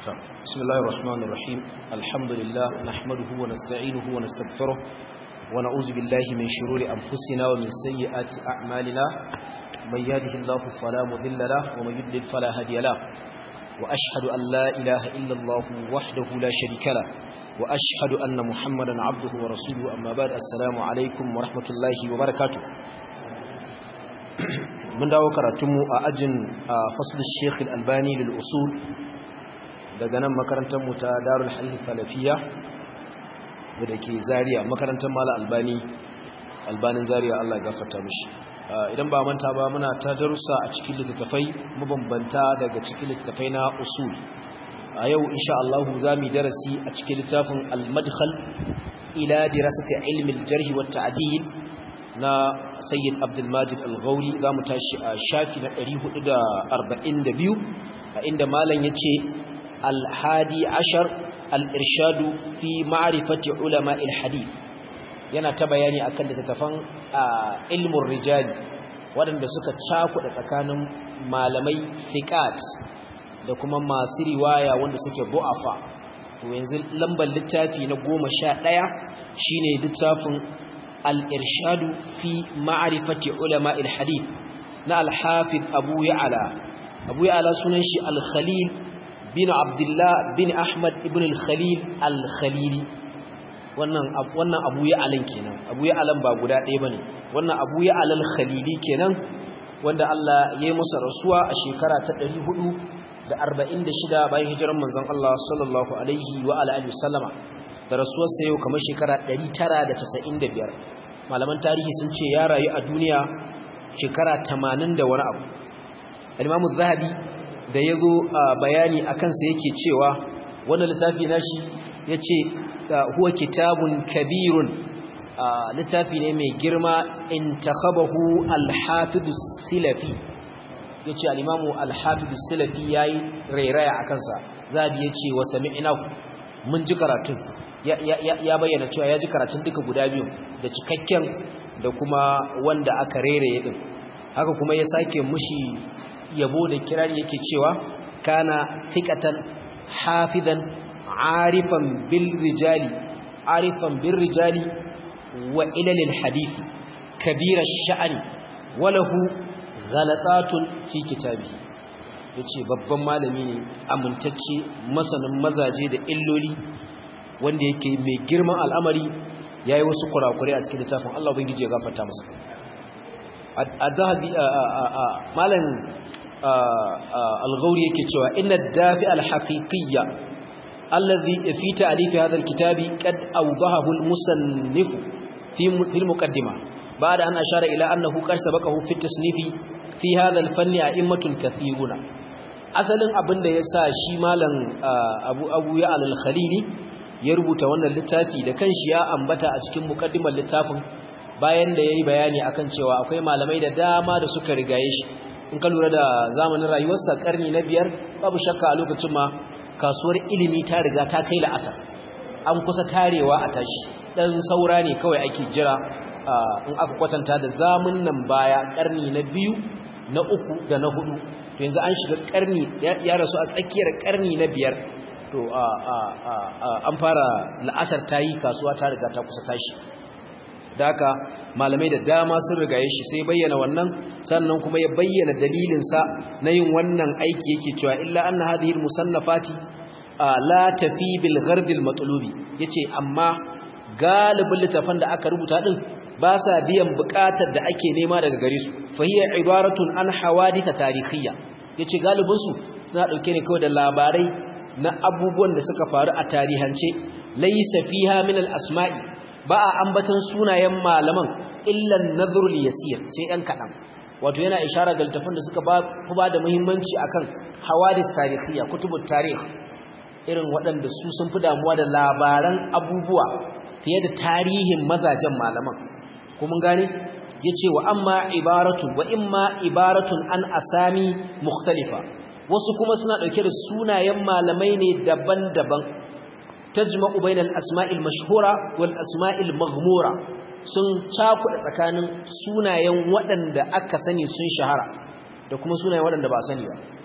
بسم الله الرحمن الرحيم الحمد لله نحمده ونستعينه ونستغفره ونعوذ بالله من شرور أنفسنا ومن سيئات أعمالنا من يهده الله فلا مذل له ومن يضلل فلا هادي له وأشهد أن لا إله إلا الله وحده لا شريك له وأشهد أن محمدا عبده ورسوله أما بعد السلام عليكم ورحمة الله وبركاته من dawo karatunmu a ajin fasul Sheikh Al-Albani lil usul daga nan makarantar mu ta Darul Hadith Salafiya da ke Zaria makarantar Mala Albani Albanin Zaria Allah ya gafarta mishi idan ba manta ba muna ta darussa a cikin littattafai mabambanta daga cikin littattafai na usul a yau insha Allah zamu darasi a cikin littafin Al-Madkhal ila dirasati ilmi al-jarh wa at-ta'dil na sayyid abdulmajid al-ghauri za mu tashi a shafi na 442 a inda malam ya ce al-hadi ashar al-irshadu fi ma'rifati ulama il-hadith yana ta bayani akan littattafan ilmin rijali waɗanda suka cakuɗa tsakanin malamai thiqat da kuma masu riwaya wanda suke bu'afa to yanzu lambar littafi na goma sha ɗaya shine littafin الإرشاد في معرفة علماء الحديث نا الحافظ أبو يعلى أبو يعلى سننشي الخليل بن عبد الله بن أحمد بن الخليل الخليلي wannan abu ya alan kenan abu ya alan ba guda ɗaya bane wannan abu ya alal khalili kenan wanda Allah ya yi masa rasuwa a shekara ta 446 bayan hijiran manzon Allah sallallahu alaihi wa alihi wasallama da rasuwarsa yau kamar shekara 995 malaman tarihi sun ce ya rayu a duniya shekara 80 da wani abu al-imamu zahabi da ya zo bayani a kansa yake cewa wannan littafi nashi ya ce huwa kitabun kabirun littafi ne mai girma in takhabahu al-hafidu silafi ya ce al-imamu al-hafidu silafi ya yi rairaya a kansa zahabi ya ce wa sami'inaku mun ji karatun ya bayyana cewa ya ji karatun duka guda biyu da cikakken da kuma wanda aka rere din haka kuma ya sake mushi yabo da kirari yake cewa kana thiqatan hafizan arifan bil rijali arifan bil rijali wa ilal al hadith kabira sha'ani walahu ghalatatun fi kitabi yace babban malami ne amintacce masanin mazaje da illoli wanda yake mai girman al'amari ya yi wasu kurakurai a cikin littafin Allah Ubangiji ya gafarta masa a zahabi malam al-gauri yake cewa inna dafi al-haqiqiyya allazi fi ta'rif hadha al-kitabi qad awdahahu al-musannif fi al-muqaddima ba'da an ashara ila annahu qad sabaqahu fi at-tasnif fi hadha al-fanni a'immatun kathiruna asalin abinda yasa shi malam abu abu ya al-khalili ya rubuta wannan littafi da kanshi ya ambata a cikin mukaddimar littafin bayan da yayi bayani akan cewa akwai malamai da dama da suka rigaye shi in ka lura da zamanin rayuwarsa karni na biyar babu shakka a lokacin ma kasuwar ilimi ta riga ta kai la'asar an kusa tarewa a tashi dan saura ne kawai ake jira in aka kwatanta da zamun nan baya karni na biyu na uku da na hudu to yanzu an shiga karni ya rasu a tsakiyar karni na biyar to an fara la'asar ta yi kasuwa ta riga ta kusa tashi daka malamai da dama sun rigaye shi sai bayyana wannan sannan kuma ya bayyana dalilinsa na yin wannan aiki yake cewa illa anna hadhihi almusannafati la tafi bil ghard al matlubi yace amma galibin littafan da aka rubuta din ba sa biyan bukatar da ake nema daga gare su fa hiya ibaratun an hawadith tarihiyya yace galibin su suna dauke ne kawai da labarai na abubuwan da suka faru a tarihance laysa fiha min al-asma'i ba a ambatan sunayen malaman illa an-nadhrul yasir sai ɗan kaɗan wato yana ishara ga littafin da suka ba da muhimmanci akan hawadis tarihiyya kutubut tarih irin waɗanda su sun fi damuwa da labaran abubuwa fiye da tarihin mazajen malaman kuma gane yace wa amma ibaratun wa imma ibaratun an asami mukhtalifa wasu kuma suna ɗauke da sunayen malamai ne daban-daban tajma'u bainal asma'il mashhura wal asma'il maghmura sun cakuɗa tsakanin sunayen waɗanda aka sani sun shahara da kuma sunayen waɗanda ba sani ba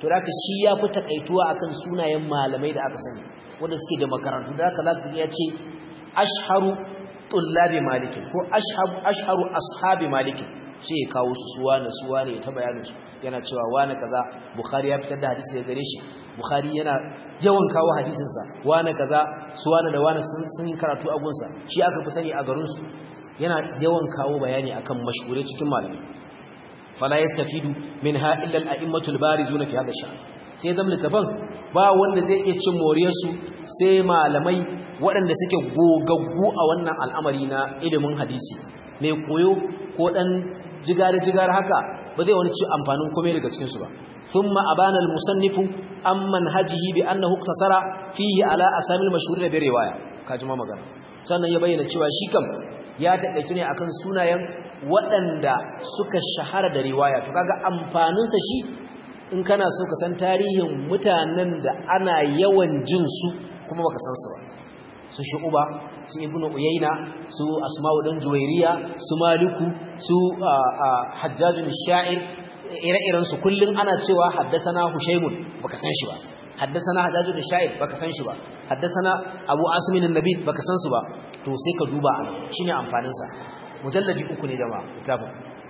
to da shi ya fi takaituwa akan sunayen malamai da aka sani wanda suke da makarantu da haka zaka ya ce ashharu tullabi malik ko ashharu ashharu ashabi malik sai ya kawo su suwa na suwa ne ta bayanin su yana cewa wani kaza bukhari ya fitar da hadisi daga gare shi bukhari yana yawan kawo hadisin sa wani kaza suwa da wani sun yi karatu a gunsa shi aka fi sani a garin su yana yawan kawo bayani akan mashhure cikin malamai fala yastafidu minha illa al-a'immatul barizuna fi hadha sha'n sai zama littafan ba wanda zai iya cin moriyar su sai malamai waɗanda suke gogaggu a wannan al'amari na ilimin hadisi mai koyo ko dan jigar-jigar haka ba zai wani ci amfanin komai daga cikin su ba thumma abana al-musannifu amman hajihi bi annahu iktasara fihi ala asamil mashhurin bi riwaya kaji ma magana sannan ya bayyana cewa shi kam ya taƙaitu ne akan sunayen waɗanda suka shahara da riwaya to kaga amfaninsa shi in kana so ka san tarihin mutanen da ana yawan jin su kuma baka san su ba su shu'uba su ibnu uyayna su asma'u dan juwairiya su maliku su hajjajun sha'ir ire-iren su kullun ana cewa haddasana hushaymun baka san shi ba haddasana hajjajun sha'ir baka san shi ba haddasana abu asmin an-nabi baka san su ba to sai ka duba shine amfanin sa mujalladi uku ne jama'a kitabun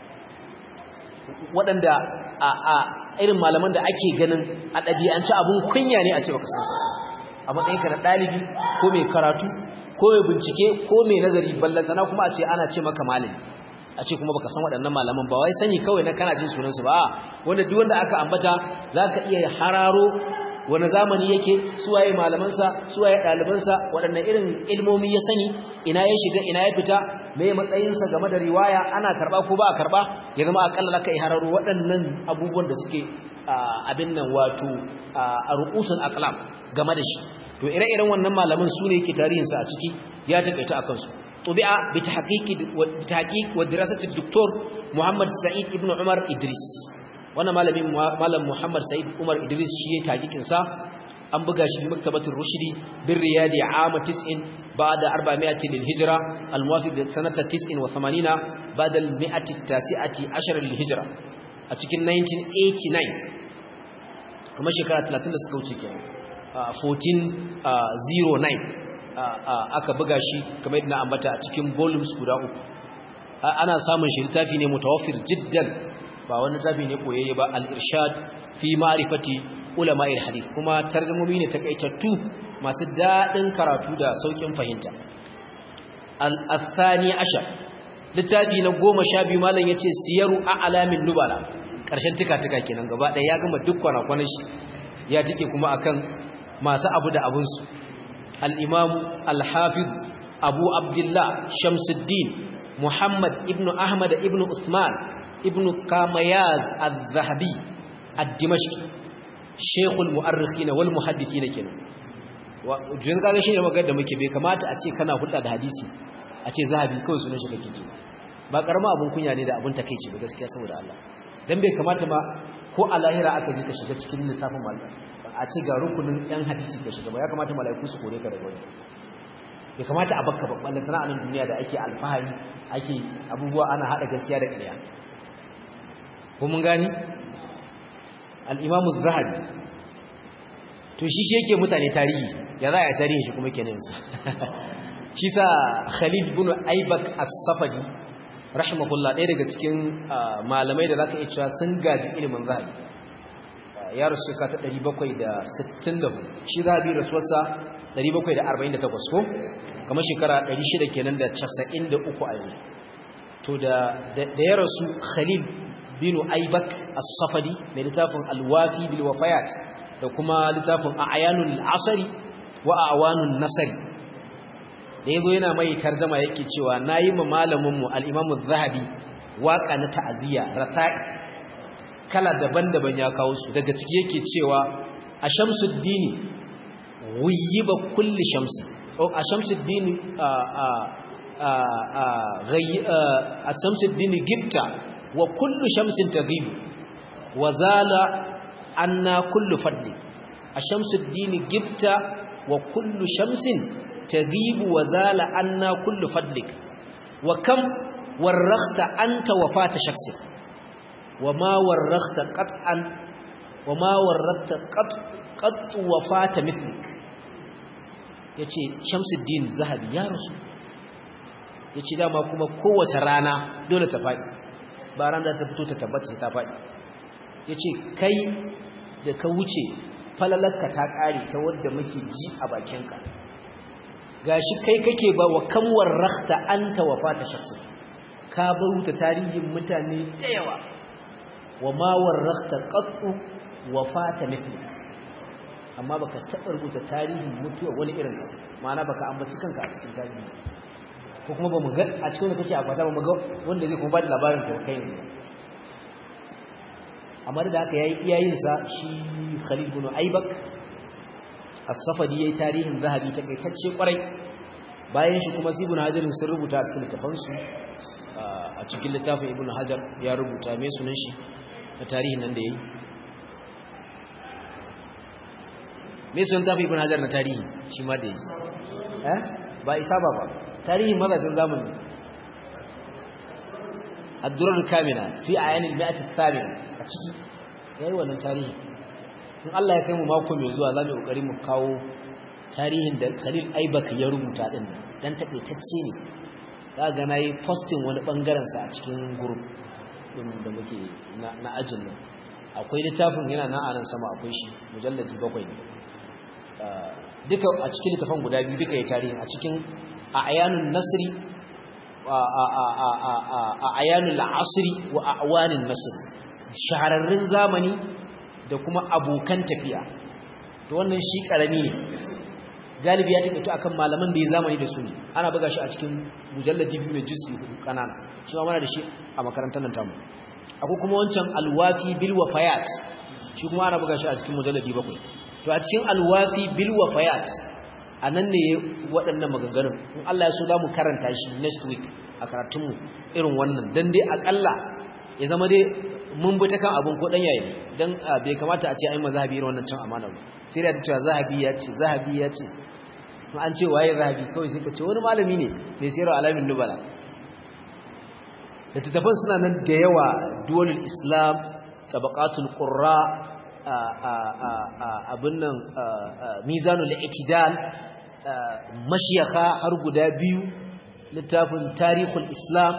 waɗanda a a irin malaman da ake ganin a ɗabi'anci abun kunya ne a ce baka san su a matsayinka na ɗalibi ko mai karatu ko mai bincike ko mai nazari ballantana kuma a ce ana ce maka malami a ce kuma baka san waɗannan malaman ba wai sani kawai na kana jin sunansu ba wanda duk wanda aka ambata za ka iya hararo wani zamani yake suwaye malamansa suwaye ɗalibansa waɗanne irin ilmomi ya sani ina ya shiga ina ya fita me matsayinsa game da riwaya ana karɓa ko ba a karɓa ya zama akalla ka yi hararo waɗannan abubuwan da suke abin nan wato a ru'usun aqlam game da shi to ire-iren wannan malaman su ne yake tarihinsa a ciki ya taƙaita a kansu طبع بتحقيق بتحقيق ودراسه الدكتور محمد سعيد ابن عمر ادريس wannan malamin malam Muhammad Said Umar Idris shi ya taqiqin sa an buga shi maktabatul rushdi bir riyadi am 90 ba'da 400 lil hijra al muwafiq sanata 89 ba'da al 100 tasi'ati 10 lil hijra a cikin 1989 kuma shekara 30 da suka wuce kenan 1409 aka buga shi kamar yadda na ambata a cikin volumes guda uku ana samun shi littafi ne mutawaffir jiddan ba wani littafi ne koyayye ba al-irshad fi ma'rifati ulama'il hadith kuma tarjumomi ne takaitattu masu dadin karatu da saukin fahimta al-athani ashar littafi na 12 malam yace siyaru a'lamin nubala karshen tuka-tuka kenan gaba ɗaya ya gama duk kwana-kwanan shi ya tike kuma akan masu abu da abunsu الإمام الحافظ أبو عبد الله شمس الدين محمد ابن أحمد ابن عثمان ابن كامياز الذهبي الدمشقي شيخ المؤرخين والمحدثين كنا وجن kaga shi ne magana da muke bai kamata a ce kana hulɗa da hadisi a ce zahabi kawai sunan shi kake ji ba karama abun kunya ne da abun takeici ba gaskiya saboda Allah dan bai kamata ma ko a lahira aka ji ka shiga cikin lissafin mallam a ce ga rukunin yan hadisi ka shiga ba ya kamata mala'iku su kore ka daga wani ya kamata a bakka babban lantana a nan duniya da ake alfahari ake abubuwa ana haɗa gaskiya da ƙarya ko mun gani al'imamu zahabi to shi shi yake mutane tarihi ya za a yi tarihi shi kuma kenan su shi sa khalid bin aibak as-safadi rahimahullah ɗaya daga cikin malamai da za ka iya cewa sun gaji ilimin zahabi ya rasu shekara ta 764 shi zahabi rasuwarsa 748 ko kamar shekara 600 kenan da 93 a yanzu to da ya rasu khalil bin aibak as-safadi mai littafin alwafi bil wafayat da kuma littafin a'yanul asari wa awanun nasari da yazo yana mai tarjuma yake cewa nayi ma malamin mu al-imam az-zahabi waka na ta'ziya rata'i kala daban-daban ya kawo su daga ciki yake cewa a shamsuddini wuyiba kulli shamsi a shamsuddini a shamsuddini gibta wa kullu shamsin taghibu wa zala anna kullu fadli a shamsuddini gibta wa kullu shamsin taghibu wa zala anna kullu fadlik wa kam warrakhta anta wafata shakhsin وما ورخت قطعا wa ma warratta qat wafata mithlik yace Shamsuddin Zahabi ya rasu yace dama kuma kowace rana dole ta fadi ba ran da ta fito ta tabbata ta fadi yace kai da ka wuce falalarka ta kare ta wanda muke ji a bakinka gashi kai kake ba wa kam warrakhta anta wafata shakhsi ka bauta tarihin mutane da yawa wa ma warrakhta qattu wafata mithlik amma baka taɓa rubuta tarihin mutuwa wani irin ka ma'ana baka ambaci kanka a cikin tarihi ko kuma bamu ga a cikin wanda kake akwata bamu ga wanda zai kuma ba da labarin ka kai yanzu amma da haka yayi iyayin sa shi Khalid ibn Aibak as-Safadi yayi tarihin Zahabi ta kaitacce kwarai bayan shi kuma Ibn Hajar sun rubuta a cikin littafin su a cikin littafin Ibn Hajar ya rubuta me sunan shi na tarihin nan da yayi me sun tafi ibn hajar na tarihi shi ma da yi eh ba isa ba ba tarihin mazajin zamani ad-durar kamila fi ayan al-mi'at ath-thamina a ciki yayi wannan tarihi in Allah ya kai mu mako mai zuwa zamu kokari mu kawo tarihin da Khalil Aibak ya rubuta din dan takeitacce ne za ga nayi posting wani bangaren sa a cikin group din da muke na ajin nan akwai littafin yana nan a nan sama akwai shi mujalladi bakwai ne duka a cikin littafan guda biyu duka ya tarihi a cikin a ayanun nasri a ayanun la'asri wa a awanin nasri shahararrun zamani da kuma abokan tafiya to wannan shi karami ne galibi ya taƙaito akan malaman da ya zamani da su ne ana buga shi a cikin mujalladi biyu mai jisi hudu kanana shi ma mana da shi a makarantar nan tamu akwai kuma wancan alwafi bil wafayat shi kuma ana buga shi a cikin mujalladi bakwai to a cikin alwafi bil wafayat anan ne waɗannan maganganun in Allah ya so za mu karanta shi next week a karatunmu irin wannan dan dai akalla ya zama dai mun bi ta kan abun ko dan yayi dan bai kamata a ce ai mazhabi irin wannan cin amana ba sai da ta cewa zahabi ya ce zahabi ya ce in an ce waye zahabi kawai sai ka ce wani malami ne mai sayarwa alamin nubala littattafan suna nan da yawa duwalul islam tabaqatul qurra abin nan mizanul itidal mashiyaka har guda biyu littafin tarihul islam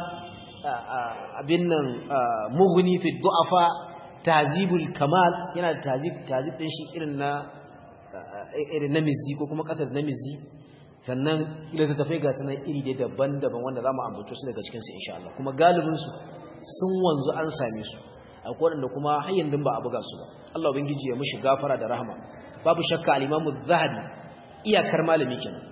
abin nan mughni fi du'afa tazibul kamal yana da tazib tazib din shi irin na irin na mizi ko kuma kasar na mizi sannan ila ta tafai ga sanan iri dai daban-daban wanda zamu ambato su daga cikin su insha Allah kuma galibin su sun wanzu an same su akwai wanda kuma har yanzu ba a buga su ba Allah ubangiji ya mushi gafara da rahama babu shakka al-Imam az-Zahabi iyakar malami kenan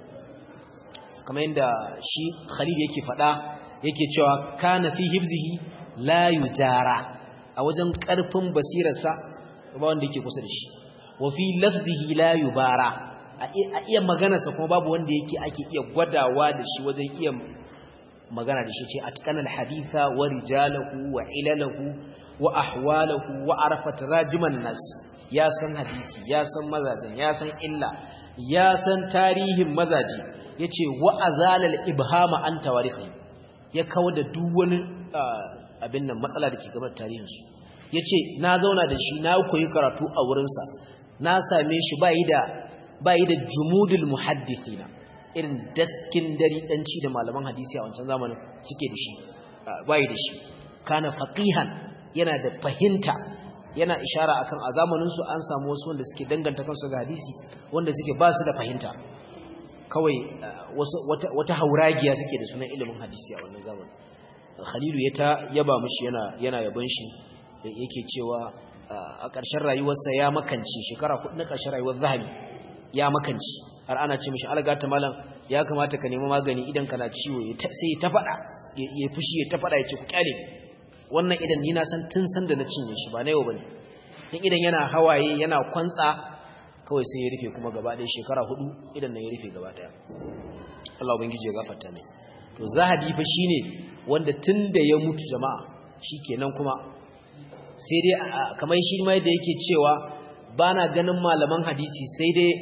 kamar yadda shi Khalid yake faɗa yake cewa kana fi hibzihi la yujara a wajen karfin basirarsa ba wanda yake kusa da shi wa fi lafzihi la yubara a iya maganarsa kuma babu wanda yake ake iya gwadawa da shi wajen iya magana da shi ce atqanal haditha wa rijalahu wa ilalahu wa ahwalahu wa arafat rajiman nas ya san hadisi ya san mazajin ya san illa ya san tarihin mazaji yace wa azalal ibhama an tawarihi ya kawar da duk wani abin nan matsala da ke game da tarihin su yace na zauna da shi na koyi karatu a wurin sa na same shi bai da bai da jumudul muhaddithina irin daskin dari danci da malaman hadisi a wancan zamanin suke da shi bai da shi kana faqihan yana da fahimta yana ishara akan a zamanin su an samu wasu wanda suke danganta kansu ga hadisi wanda suke ba su da fahimta kawai wata wata hauragiya suke da sunan ilimin hadisi a wannan zamanin Khalilu ya ta yaba mishi yana yana yaban shi yake cewa a ƙarshen rayuwarsa ya makance shekara hudu na ƙarshen rayuwar zahabi ya makance har ana ce mishi algata malam ya kamata ka nemi magani idan kana ciwo sai ta faɗa ya fushi ya ta faɗa ya ce ku kyale wannan idan ni na san tun san da na cinye shi ba na yau bane in idan yana hawaye yana kwantsa kawai sai ya rufe kuma gaba ɗaya shekara hudu idan nan ya rufe gaba ɗaya Allah ubangiji ya gafarta ne to zahabi fa shine wanda tun da ya mutu jama'a shikenan kuma sai dai kamar shi ma da yake cewa bana ganin malaman hadisi sai dai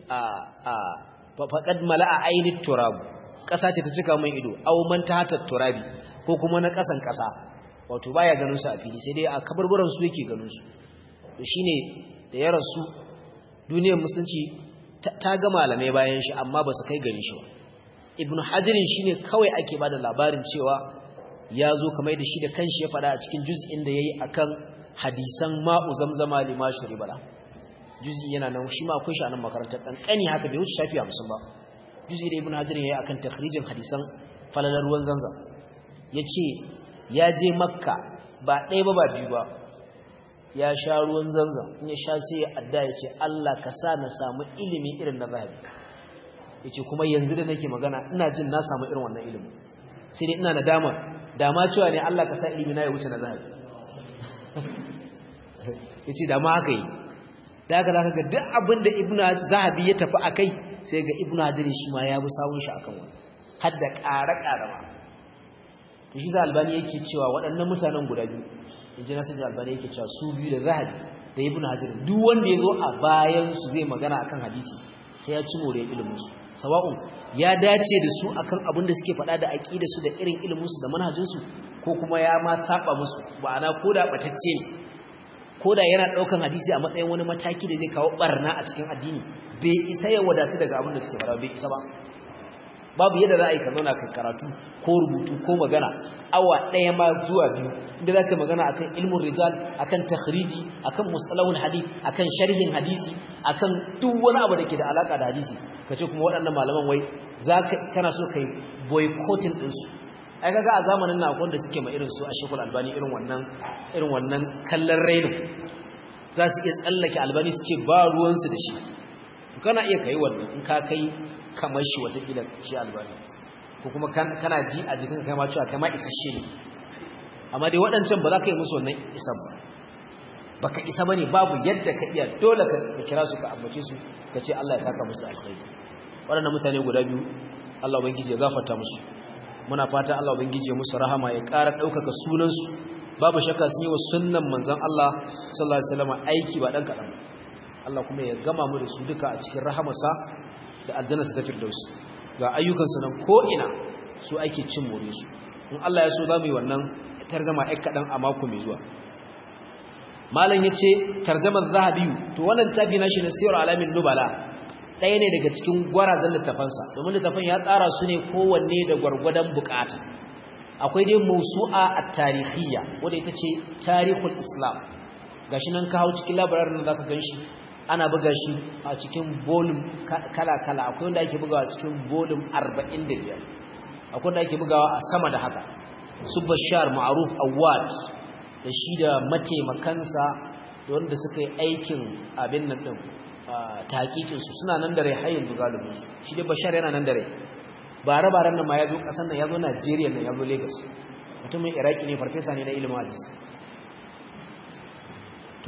a faƙad mala'a ainihin turabu ƙasa ce ta cika min ido au man ta hatar turabi ko kuma na ƙasan ƙasa wato baya ganin su a fili sai dai a kabarburan su yake ganin su to shine da ya rasu duniyar musulunci ta ga malamai bayan shi amma ba su kai gari shi ba ibn hajirin shine kawai ake bada labarin cewa ya zo kamar da shi da kanshi ya faɗa a cikin juz'in da yayi akan hadisan ma'u zamzama lima shuribala juz'i yana nan shi ma akwai shi a nan makarantar dan kani haka bai wuce shafi 50 ba juz'i da ibn hajirin yayi akan takhrijin hadisan falalar ruwan zanzam yace ya je makka ba ɗaya ba ba biyu ba ya sha ruwan zanzam in ya sha sai ya adda ya ce Allah ka sa na samu ilimi irin na zahabi ya ce kuma yanzu da nake magana ina jin na samu irin wannan ilimi sai dai ina nadama dama cewa ne Allah ka sa ilimi na ya wuce na zahabi ya ce dama haka yi da haka zaka ga duk abin da ibn zahabi ya tafi a kai sai ga ibn hajjari shi ma ya bi sawun shi akan wani har da ƙara-ƙara ma shi za albani yake cewa waɗannan mutanen guda biyu in ji nasir albani yake cewa su biyu da zahabi da ibn hajar duk wanda ya zo a bayan su zai magana akan hadisi sai ya ci more ilimin su sawa'un ya dace da su akan abin da suke faɗa da aqida su da irin ilimin su da manhajin su ko kuma ya ma saba musu ma'ana koda batacce ne koda yana daukan hadisi a matsayin wani mataki da zai kawo barna a cikin addini bai isa ya wadatu daga abin da suke faɗa bai isa ba babu yadda za a yi ka zauna ka karatu ko rubutu ko magana awa ɗaya ma zuwa biyu inda za ka magana akan ilmin rijal akan takhriji akan mustalahul hadith akan sharhin hadisi akan duk wani abu da ke da alaka da hadisi ka ce kuma waɗannan malaman wai za ka kana so kai boycotting ɗinsu ai kaga a zamanin na akwai da suke ma irin su a shekul albani irin wannan irin wannan kallon rainin za su iya tsallake albani su ce ba ruwansu da shi kana iya kai wannan in ka kai kamar shi watakila shi albani ko kuma kana ji a jikin kai ma cewa kai ma isasshe ne amma dai waɗancan ba za ka yi musu wannan isan ba baka isa bane babu yadda ka iya dole ka kira su ka ambace su ka ce Allah ya saka musu alkhairi waɗannan mutane guda biyu Allah ubangiji ya gafarta musu muna fata Allah ubangiji ya musu rahama ya ƙara ɗaukaka sunansu babu shakka sun yi wa sunnan manzon Allah sallallahu alaihi wasallam aiki ba dan kaɗan Allah kuma ya gama mu da su duka a cikin rahamarsa da aljanna ta firdaus ga ayyukansu nan ko ina su ake cin more su in Allah ya so za mu yi wannan tarzama ai kaɗan a mako mai zuwa malam ya ce tarzamar zahabi to wannan littafi na shi na siyar alamin nubala ɗaya ne daga cikin gwarazan littafansa domin littafin ya tsara su ne kowanne da gwargwadon bukata akwai dai mausu'a a tarihiyya wadda ita ce tarihul islam gashi nan ka hau cikin labararin da zaka ganshi ana buga shi a cikin volume kala-kala akwai wanda ake bugawa cikin volume 45 akwai wanda ake bugawa a sama da haka su bashar ma'aruf awad da shi da mataimakansa da wanda suka yi aikin abin nan din taƙiƙinsu suna nan da rai hayin bugalubinsu shi da bashar yana nan da rai bare-baren nan ma ya zo ƙasar nan ya zo najeriya nan ya zo lagos mutumin iraki ne farfesa ne na ilimin hadis to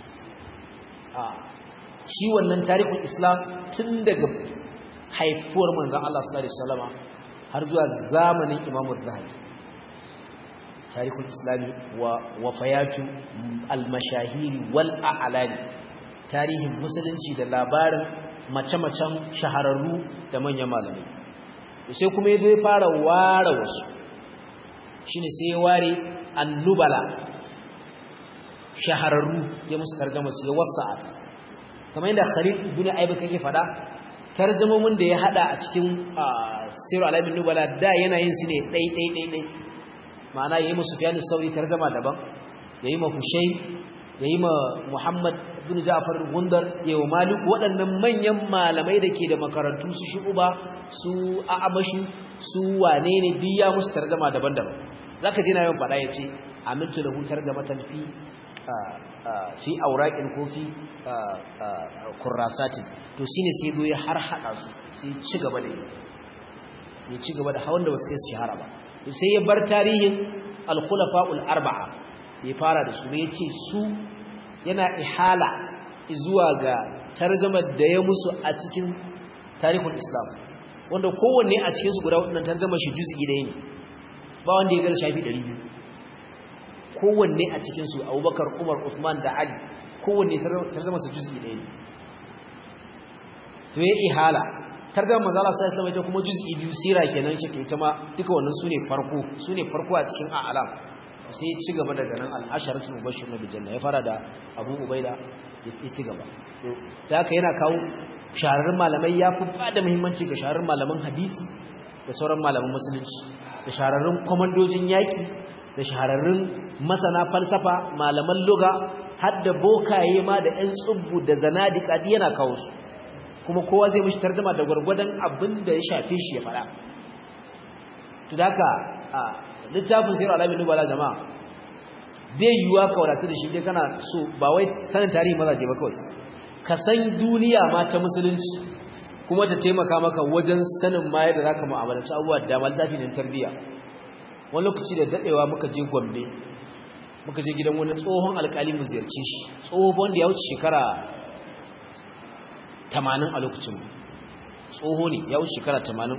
shi wannan tarihin islam tun daga haifuwar manzan Allah sallallahu alaihi wasallama har zuwa zamanin Imam Zahabi tarihul islami wa wafayatu al-mashahiri wal a'lani tarihin musulunci da labarin mace-macen shahararru da manyan malamai sai kuma ya zai fara ware wasu shine sai ya ware annubala shahararru ya musu tarjama su ya wasa'ata kamar yadda Khalid ibn Aibak yake fada tarjumomin da ya hada a cikin Sirru Alamin Nubala da yana yin su ne dai dai dai dai ma'ana yayi musu Sufyan sauri tarjuma daban yayi ma Husayn yayi ma Muhammad ibn Ja'far Gundar yayi wa Malik waɗannan manyan malamai da ke da makarantu su Shu'ba su A'amashu su wane ne biya musu tarjuma daban-daban zaka ji na yawan fada yace amintu lahu tarjamatan fi fi auraƙin ko fi kurrasatin to shine sai zo ya har hada su sai ci gaba da ya ci gaba da hawan da wasu kai su shahara ba sai ya bar tarihin al-khulafa'ul arba'a ya fara da su ya ce su yana ihala zuwa ga tarjamar da ya musu a cikin tarihul islam wanda kowanne a cikin su guda waɗannan tarjamar shi juz'i ɗaya ne ba wanda ya gaza shafi 200 kowanne a cikinsu abubakar umar usman da ali kowanne tarzama su juz'i ɗaya ne to ya ihala tarzama manzala sai sama kuma juz'i biyu sira kenan shi ita ma duka wannan sune farko sune farko a cikin a'lam sai ya ci gaba daga nan al'asharatul mubashshir na bijanna ya fara da Abu Ubaida ya ci gaba da haka yana kawo shahararrun malamai ya fi bada muhimmanci ga shahararrun malaman hadisi da sauran malaman musulunci da shahararrun kwamandojin yaƙi da shahararrun masana falsafa malaman luga har da bokaye ma da 'yan tsubbu da zanadika yana kawo su kuma kowa zai mishi tarjama da gwargwadon abin da ya shafe shi ya faɗa to da haka a littafin sayar alamin nubala jama'a bai yiwuwa ka wadatu da shi dai kana so ba wai sanin tarihi mazaje ba kawai ka san duniya ma ta musulunci kuma ta taimaka maka wajen sanin ma yadda zaka mu'amalanci abubuwa da dama littafi ne tarbiyya wani lokaci da dadewa muka je Gombe muka je gidan wani tsohon alkali mu ziyarce shi tsohon wanda ya wuce shekara 80 a lokacin tsoho ne ya wuce shekara 80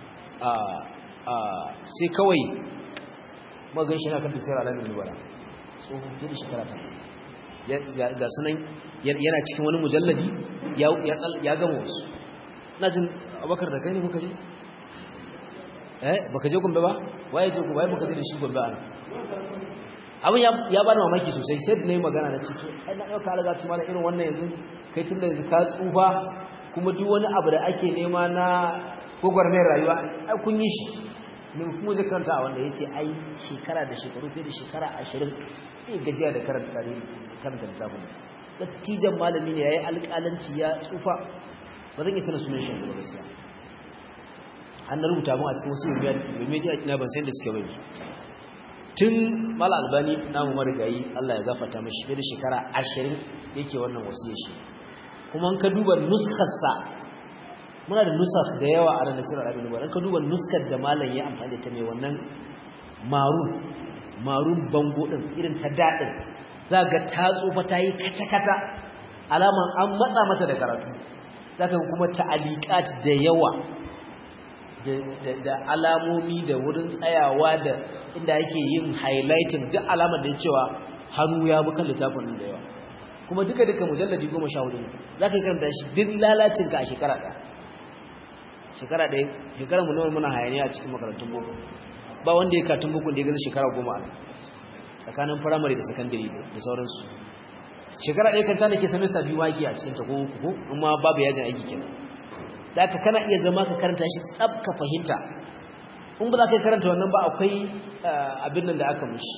a sai kawai magan shi na kan da sayar alamin nubara tsoho fiye da shekara 80 ga sunan yana cikin wani mujalladi ya gama wasu na jin abakar da kai ne kuka je eh baka je gombe ba waye je ku waye baka je da shi gombe ana abin ya bani mamaki sosai sai da nayi magana na ciki ai na dauka alaga tuma da irin wannan yanzu kai tunda yanzu ka tsufa kuma duk wani abu da ake nema na gogwarmayar rayuwa ai kun yi shi ne kuma zai karanta a wanda yace ai shekara da shekaru fiye da shekara 20 eh gajiya da karanta tarihi karanta littafin dattijan malami ne yayi alƙalanci ya tsufa ba zan yi tana sunan shi ba gaskiya an rubuta mu a cikin wasu media ina ban san da suke bai tun mala albani namu marigayi Allah ya gafarta mashi fiye da shekara ashirin yake wannan wasiyar shi kuma ka duba nuskarsa muna da nusak da yawa a ranar sirar abin duba ka duba nuskar da malam ya amfani da ta mai wannan marun marun bango din irin ta daɗin za ga ta tsufa ta yi kata-kata alaman an matsa mata da karatu za ka kuma ta'aliƙat da yawa da alamomi da wurin tsayawa da inda ake yin highlighting duk alamar da ya cewa hannu ya bukan littafin da yawa kuma duka duka mujalladi goma sha hudu za ka yi karanta shi duk lalacinka a shekara ɗaya shekara ɗaya shekara mu nawa muna hayaniya a cikin makarantun boko ba wanda ya katun boko da ya gaza shekara goma a tsakanin firamare da sakandare da sauransu shekara ɗaya kanta da ke semester biyu wake a cikin ta ko uku amma babu yajin aiki kenan da aka kana iya zama ka karanta shi tsab ka fahimta in ba za ka karanta wannan ba akwai abin nan da aka mushi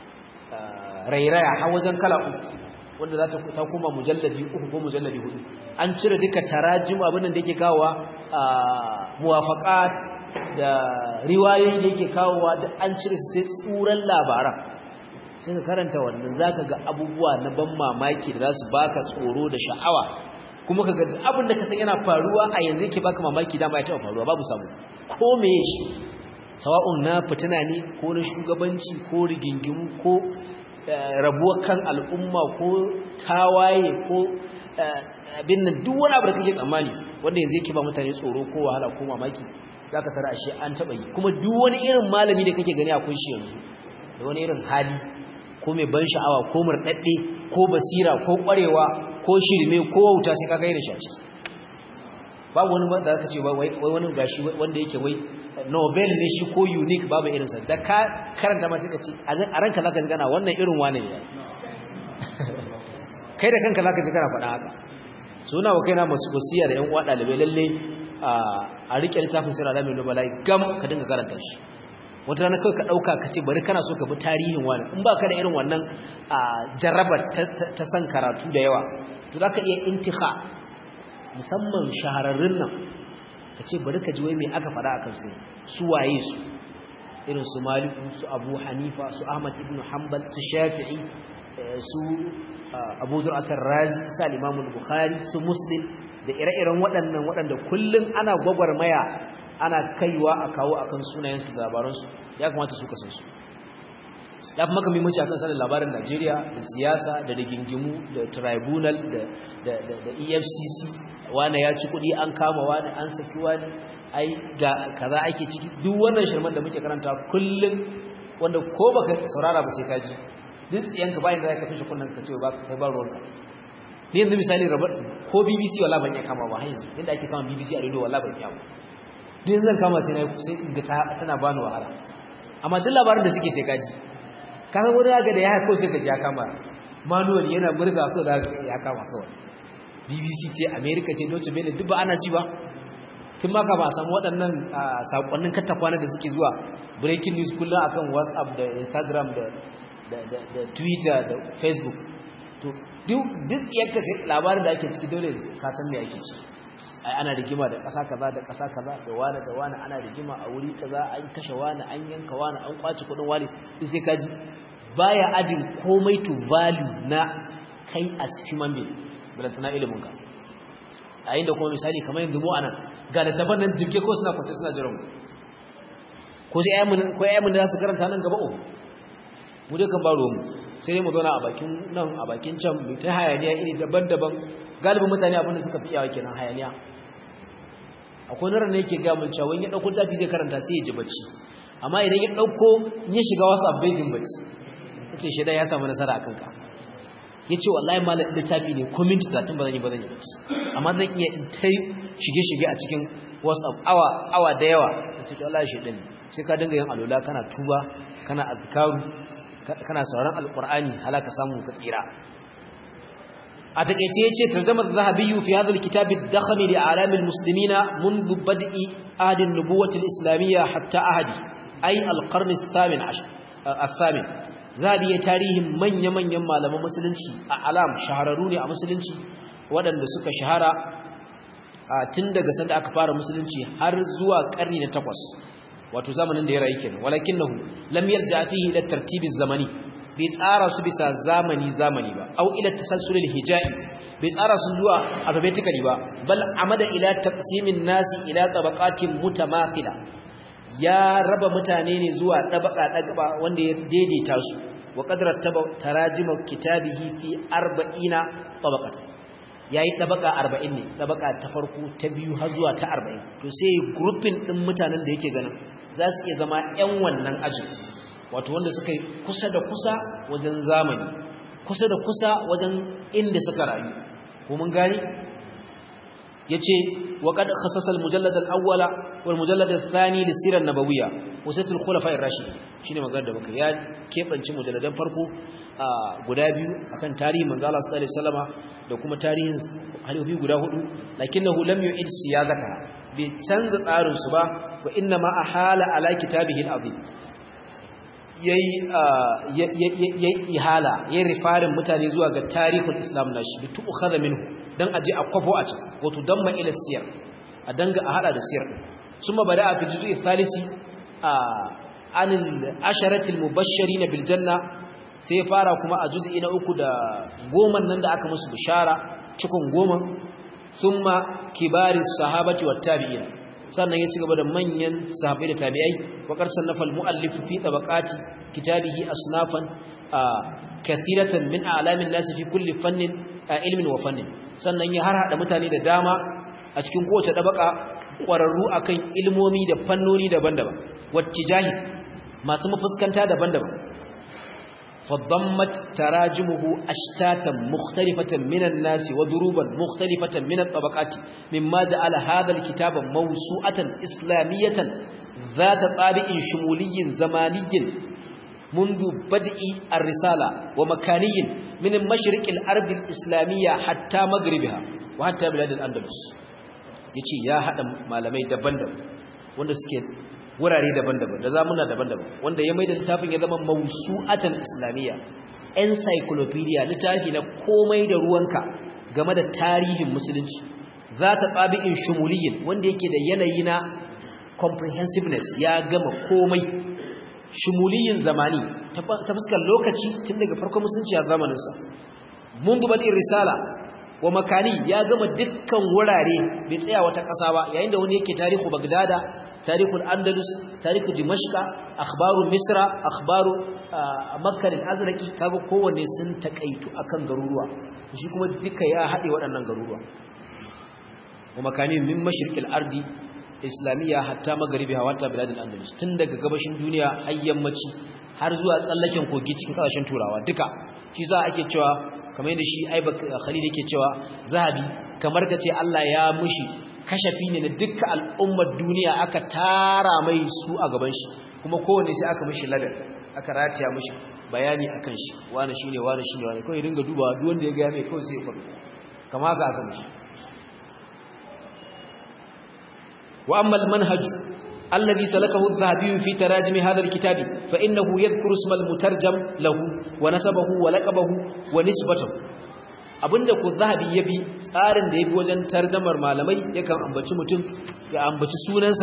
rairaya har wajen kala uku wanda za ta koma mujalladi uku ko mujalladi hudu an cire duka tarajim abin nan da yake kawowa muwafaqat da riwayoyi da yake kawowa da an cire sai tsuran labaran sai ka karanta wannan zaka ga abubuwa na ban mamaki da za su baka tsoro da sha'awa kuma ka ga abin da ka san yana faruwa a yanzu yake baka mamaki dama ya taɓa faruwa babu samu ko meye shi sawa'un na fitina ne ko na shugabanci ko rigingimu ko rabuwar kan al'umma ko tawaye ko abin nan duk wani abu da kake tsammani wanda yanzu yake ba mutane tsoro ko wahala ko mamaki zaka tara ashe an taba yi kuma duk wani irin malami da kake gani akwai shi yanzu da wani irin hali ko mai ban sha'awa ko murdadde ko basira ko kwarewa ko shirme ko wauta sai kaga irin shi a ciki babu wani da zaka ce wai wani gashi wanda yake wai Nobel ne shi ko unique babu irinsa da ka karanta ma sai ka ce a ranka zaka ji kana wannan irin wane ne kai da kanka zaka ji kana faɗa haka suna wa kaina masu wasiya da ƴan uwa ɗalibai lalle a rike littafin sirra alamin nubala gam ka dinga karanta shi wata rana kawai ka ɗauka ka ce bari kana so ka bi tarihin wani in ba ka da irin wannan jarrabar ta san karatu da yawa to za ka iya intiha musamman shahararrun nan ka ce bari ka ji wai mai aka faɗa a kansu su waye su irin su maliku su abu hanifa su ahmad ibn hanbal su shafi'i su abu zur'atar razi su al bukhari su muslim da ire-iren waɗannan waɗanda kullum ana gwagwarmaya ana kaiwa a kawo akan sunayensu da labaransu ya kamata su kasan su ya fi maka mimanci akan sanin labarin najeriya da siyasa da rigingimu da tribunal da efcc wane ya ci kuɗi an kama wani an saki wani ai ga kaza ake ciki duk wannan shirman da muke karanta kullum wanda ko baka saurara ba sai ka ji duk tsiyanka bayan da ka kashe kunnan ka ce ba kai ba ruwanka ni yanzu misali rabar ko BBC wala ban iya kama ba har yanzu inda ake kama BBC a radio wala ban iya ba duk yanzu zan kama sai na sai in ga tana bani wahala amma duk labarin da suke sai ka ji kaga wani ga da ya haka sai ka ji ya kama manual yana murga ko da ya kama kawai BBC ce America ce Deutsche Welle duk ba ana ji ba tun ma ka ba samu waɗannan sakonnin katakwana da suke zuwa breaking news kullum akan WhatsApp da Instagram da da Twitter da Facebook to duk duk yanka sai labarin da ake ciki dole ka san me ake ciki ai ana rigima da ƙasa kaza da ƙasa kaza da wani da wani ana rigima a wuri kaza an kashe wani an yanka wani an kwace kudin wani duk sai kaji baya adin komai to value na kai as human being balantana ilimin ka a yin da kuma misali kamar yanzu mu anan ga da daban nan jirge ko suna kwance suna jiran ko sai ayyamin ko ayyamin da za su karanta nan gaba o mu dai kan baro mu sai dai mu zauna a bakin nan a bakin can mu ta hayaniya iri daban-daban galibin mutane abin da suka fi yawa kenan hayaniya akwai narar ne yake ga mun cewa ya dauko tafi zai karanta sai ya ji bacci amma idan ya dauko ya shiga WhatsApp bai jin bacci yace shi da ya samu nasara akan ka yace wallahi malam da tafi ne ko minti 30 ba zan yi ba zan yi bacci amma zan iya in tai shige shige a cikin WhatsApp awa awa da yawa yace to wallahi shi din sai ka dinga yin alula kana tuba kana azkaru kana sauraron alqur'ani halaka samu ka tsira a takeice yace tarjumar zahabi fi hadha alkitab ad-dakham li a'lam almuslimina منذ بدء عهد النبوة الإسلامية حتى عهد أي القرن الثامن عشر الثامن zabi ya tarihin manya-manyan malaman musulunci a alam shahararru ne a musulunci waɗanda suka shahara tun daga sanda aka fara musulunci har zuwa ƙarni na takwas wato zamanin da ya rayu kenan walakinahu lam yarja fihi ila tartibiz zamani bai tsara su bisa zamani zamani ba au ila tasalsulil hijai bai tsara su zuwa alphabetically ba bal amada ila taqsimin nasi ila tabaqatin mutamathila ya raba mutane ne zuwa dabaka dabaka wanda ya daidaita su wa qadrat tarajima kitabihi fi 40 tabaqatan yayi dabaka 40 ne dabaka ta farko ta biyu har zuwa ta 40 to sai grouping din mutanen da yake ganin za su iya zama ƴan wannan ajin wato wanda suka yi kusa da kusa wajen zamani kusa da kusa wajen inda suka rayu ko mun gani yace wa qad khassasa al-mujallad al-awwala wal mujallad ath-thani lis-sirah an-nabawiyya wasatul khulafa ar-rashid shine magana da muka ya kebanci mujalladan farko guda biyu akan tarihin manzo Allah sallallahu alaihi wasallama da kuma tarihin halifofi guda hudu lakinnahu lam yu'id siyagata bai canza tsarin su ba wa inna ma ahala ala kitabihi al-azim yayi ihala yayi rifarin mutane zuwa ga tarihul islam nashi bi tu'khadha minhu dan aje a kwafo a can wato damma ila siyar a danga a hada da siyar summa bada fi juz'i thalisi an al-asharati al-mubashshirin bil janna sai fara kuma a juz'i na uku da goman nan da aka musu bishara cikon goma summa kibari sahabati wat tabi'in sannan ya ci gaba da manyan sahabbai da tabi'ai wa qarsan nafal muallif fi tabaqati kitabihi asnafan kathiratan min a'lamin nas fi kulli fannin ilmin wa fannin sannan ya harhaɗa mutane da dama a cikin kowace ɗabaka ƙwararru akan ilmomi da fannoni daban-daban wacce jahi masu mafuskanta daban-daban fadammat tarajimuhu ashtatan mukhtalifatan minan nasi wa duruban mukhtalifatan min at-tabaqati mimma ja'ala hadha al-kitaba mawsu'atan islamiyatan ذات طابع شمولي زماني منذ بدء الرسالة ومكاني من مشرق الأرض الإسلامية حتى مغربها وحتى بلاد الأندلس yace ya hada malamai daban-daban wanda suke wurare daban-daban da zamuna daban-daban wanda ya maida littafin ya zama mawsu'atan islamiyya encyclopedia littafi na komai da ruwanka game da tarihin musulunci za ta tsabi'in shumuliyin wanda yake da yanayi na comprehensiveness ya gama komai shumuliyin zamani ta fuskar lokaci tun daga farkon musulunci a zamaninsa mun dubatin risala wa makani ya gama dukkan wurare bai tsaya wata ƙasa ba yayin da wani yake tarihu bagdada tarihul andalus tarihu dimashqa akhbaru misra akhbaru makka al-azraqi kaga kowanne sun takaitu akan garuruwa shi kuma duka ya haɗe waɗannan garuruwa wa makani min mashriqil ardi islamiyya hatta magharibiha wata biladul andalus tun daga gabashin duniya har yammaci har zuwa tsallaken kogi cikin kasashen turawa duka shi za ake cewa kamar yadda shi aiba khalil yake cewa zahabi kamar kace Allah ya mushi kashafi ne na dukkan al'ummar duniya aka tara mai su a gaban shi kuma kowanne sai aka mushi ladan aka rataya mushi bayani akan shi wani shine wani shine wani kawai ringa duba duk wanda ya ga mai kawai sai ya faɗo kama haka aka mishi wa amma al-manhaj alladhi salakahu adh-dhahabi fi tarajim hadha al-kitab fa innahu yadhkuru isma al-mutarjam lahu wa nasabahu wa laqabahu wa nisbatahu abinda ku zahabi ya bi tsarin da ya bi wajen tarjamar malamai yakan ambaci mutum ya ambaci sunansa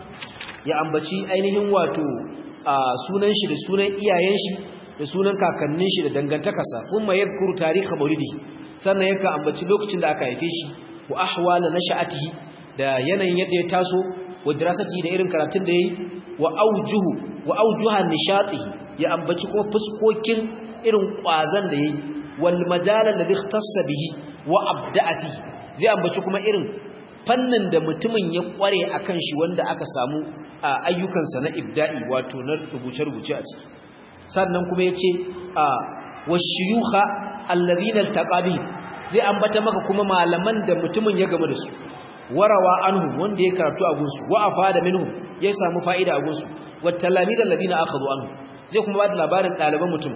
ya ambaci ainihin wato a sunan shi da sunan iyayen shi da sunan kakannin shi da dangantakarsa kuma yadhkuru tarihi maulidi sannan yakan ambaci lokacin da aka haife shi wa ahwala nasha'atihi da yanayin yadda ya taso wa dirasati da irin karatun da yayi wa aujuhu wa aujuhan nishatihi ya ambaci kuma fuskokin irin kwazan da yayi wal majalan ladhi ikhtassa bihi wa abda'a fihi zai ambaci kuma irin fannin da mutumin ya kware akan shi wanda aka samu ayyukansa na ibda'i wato na rubuce-rubuce a ciki sannan kuma yace a washiyuha alladhina altaqabi zai ambata maka kuma malaman da mutumin ya gamu da su warawa anhu wanda ya karatu a gunsu wa afada minhum ya samu fa'ida a gunsu wa talamid alladhina akhadhu anhu zai kuma ba da labarin ɗaliban mutum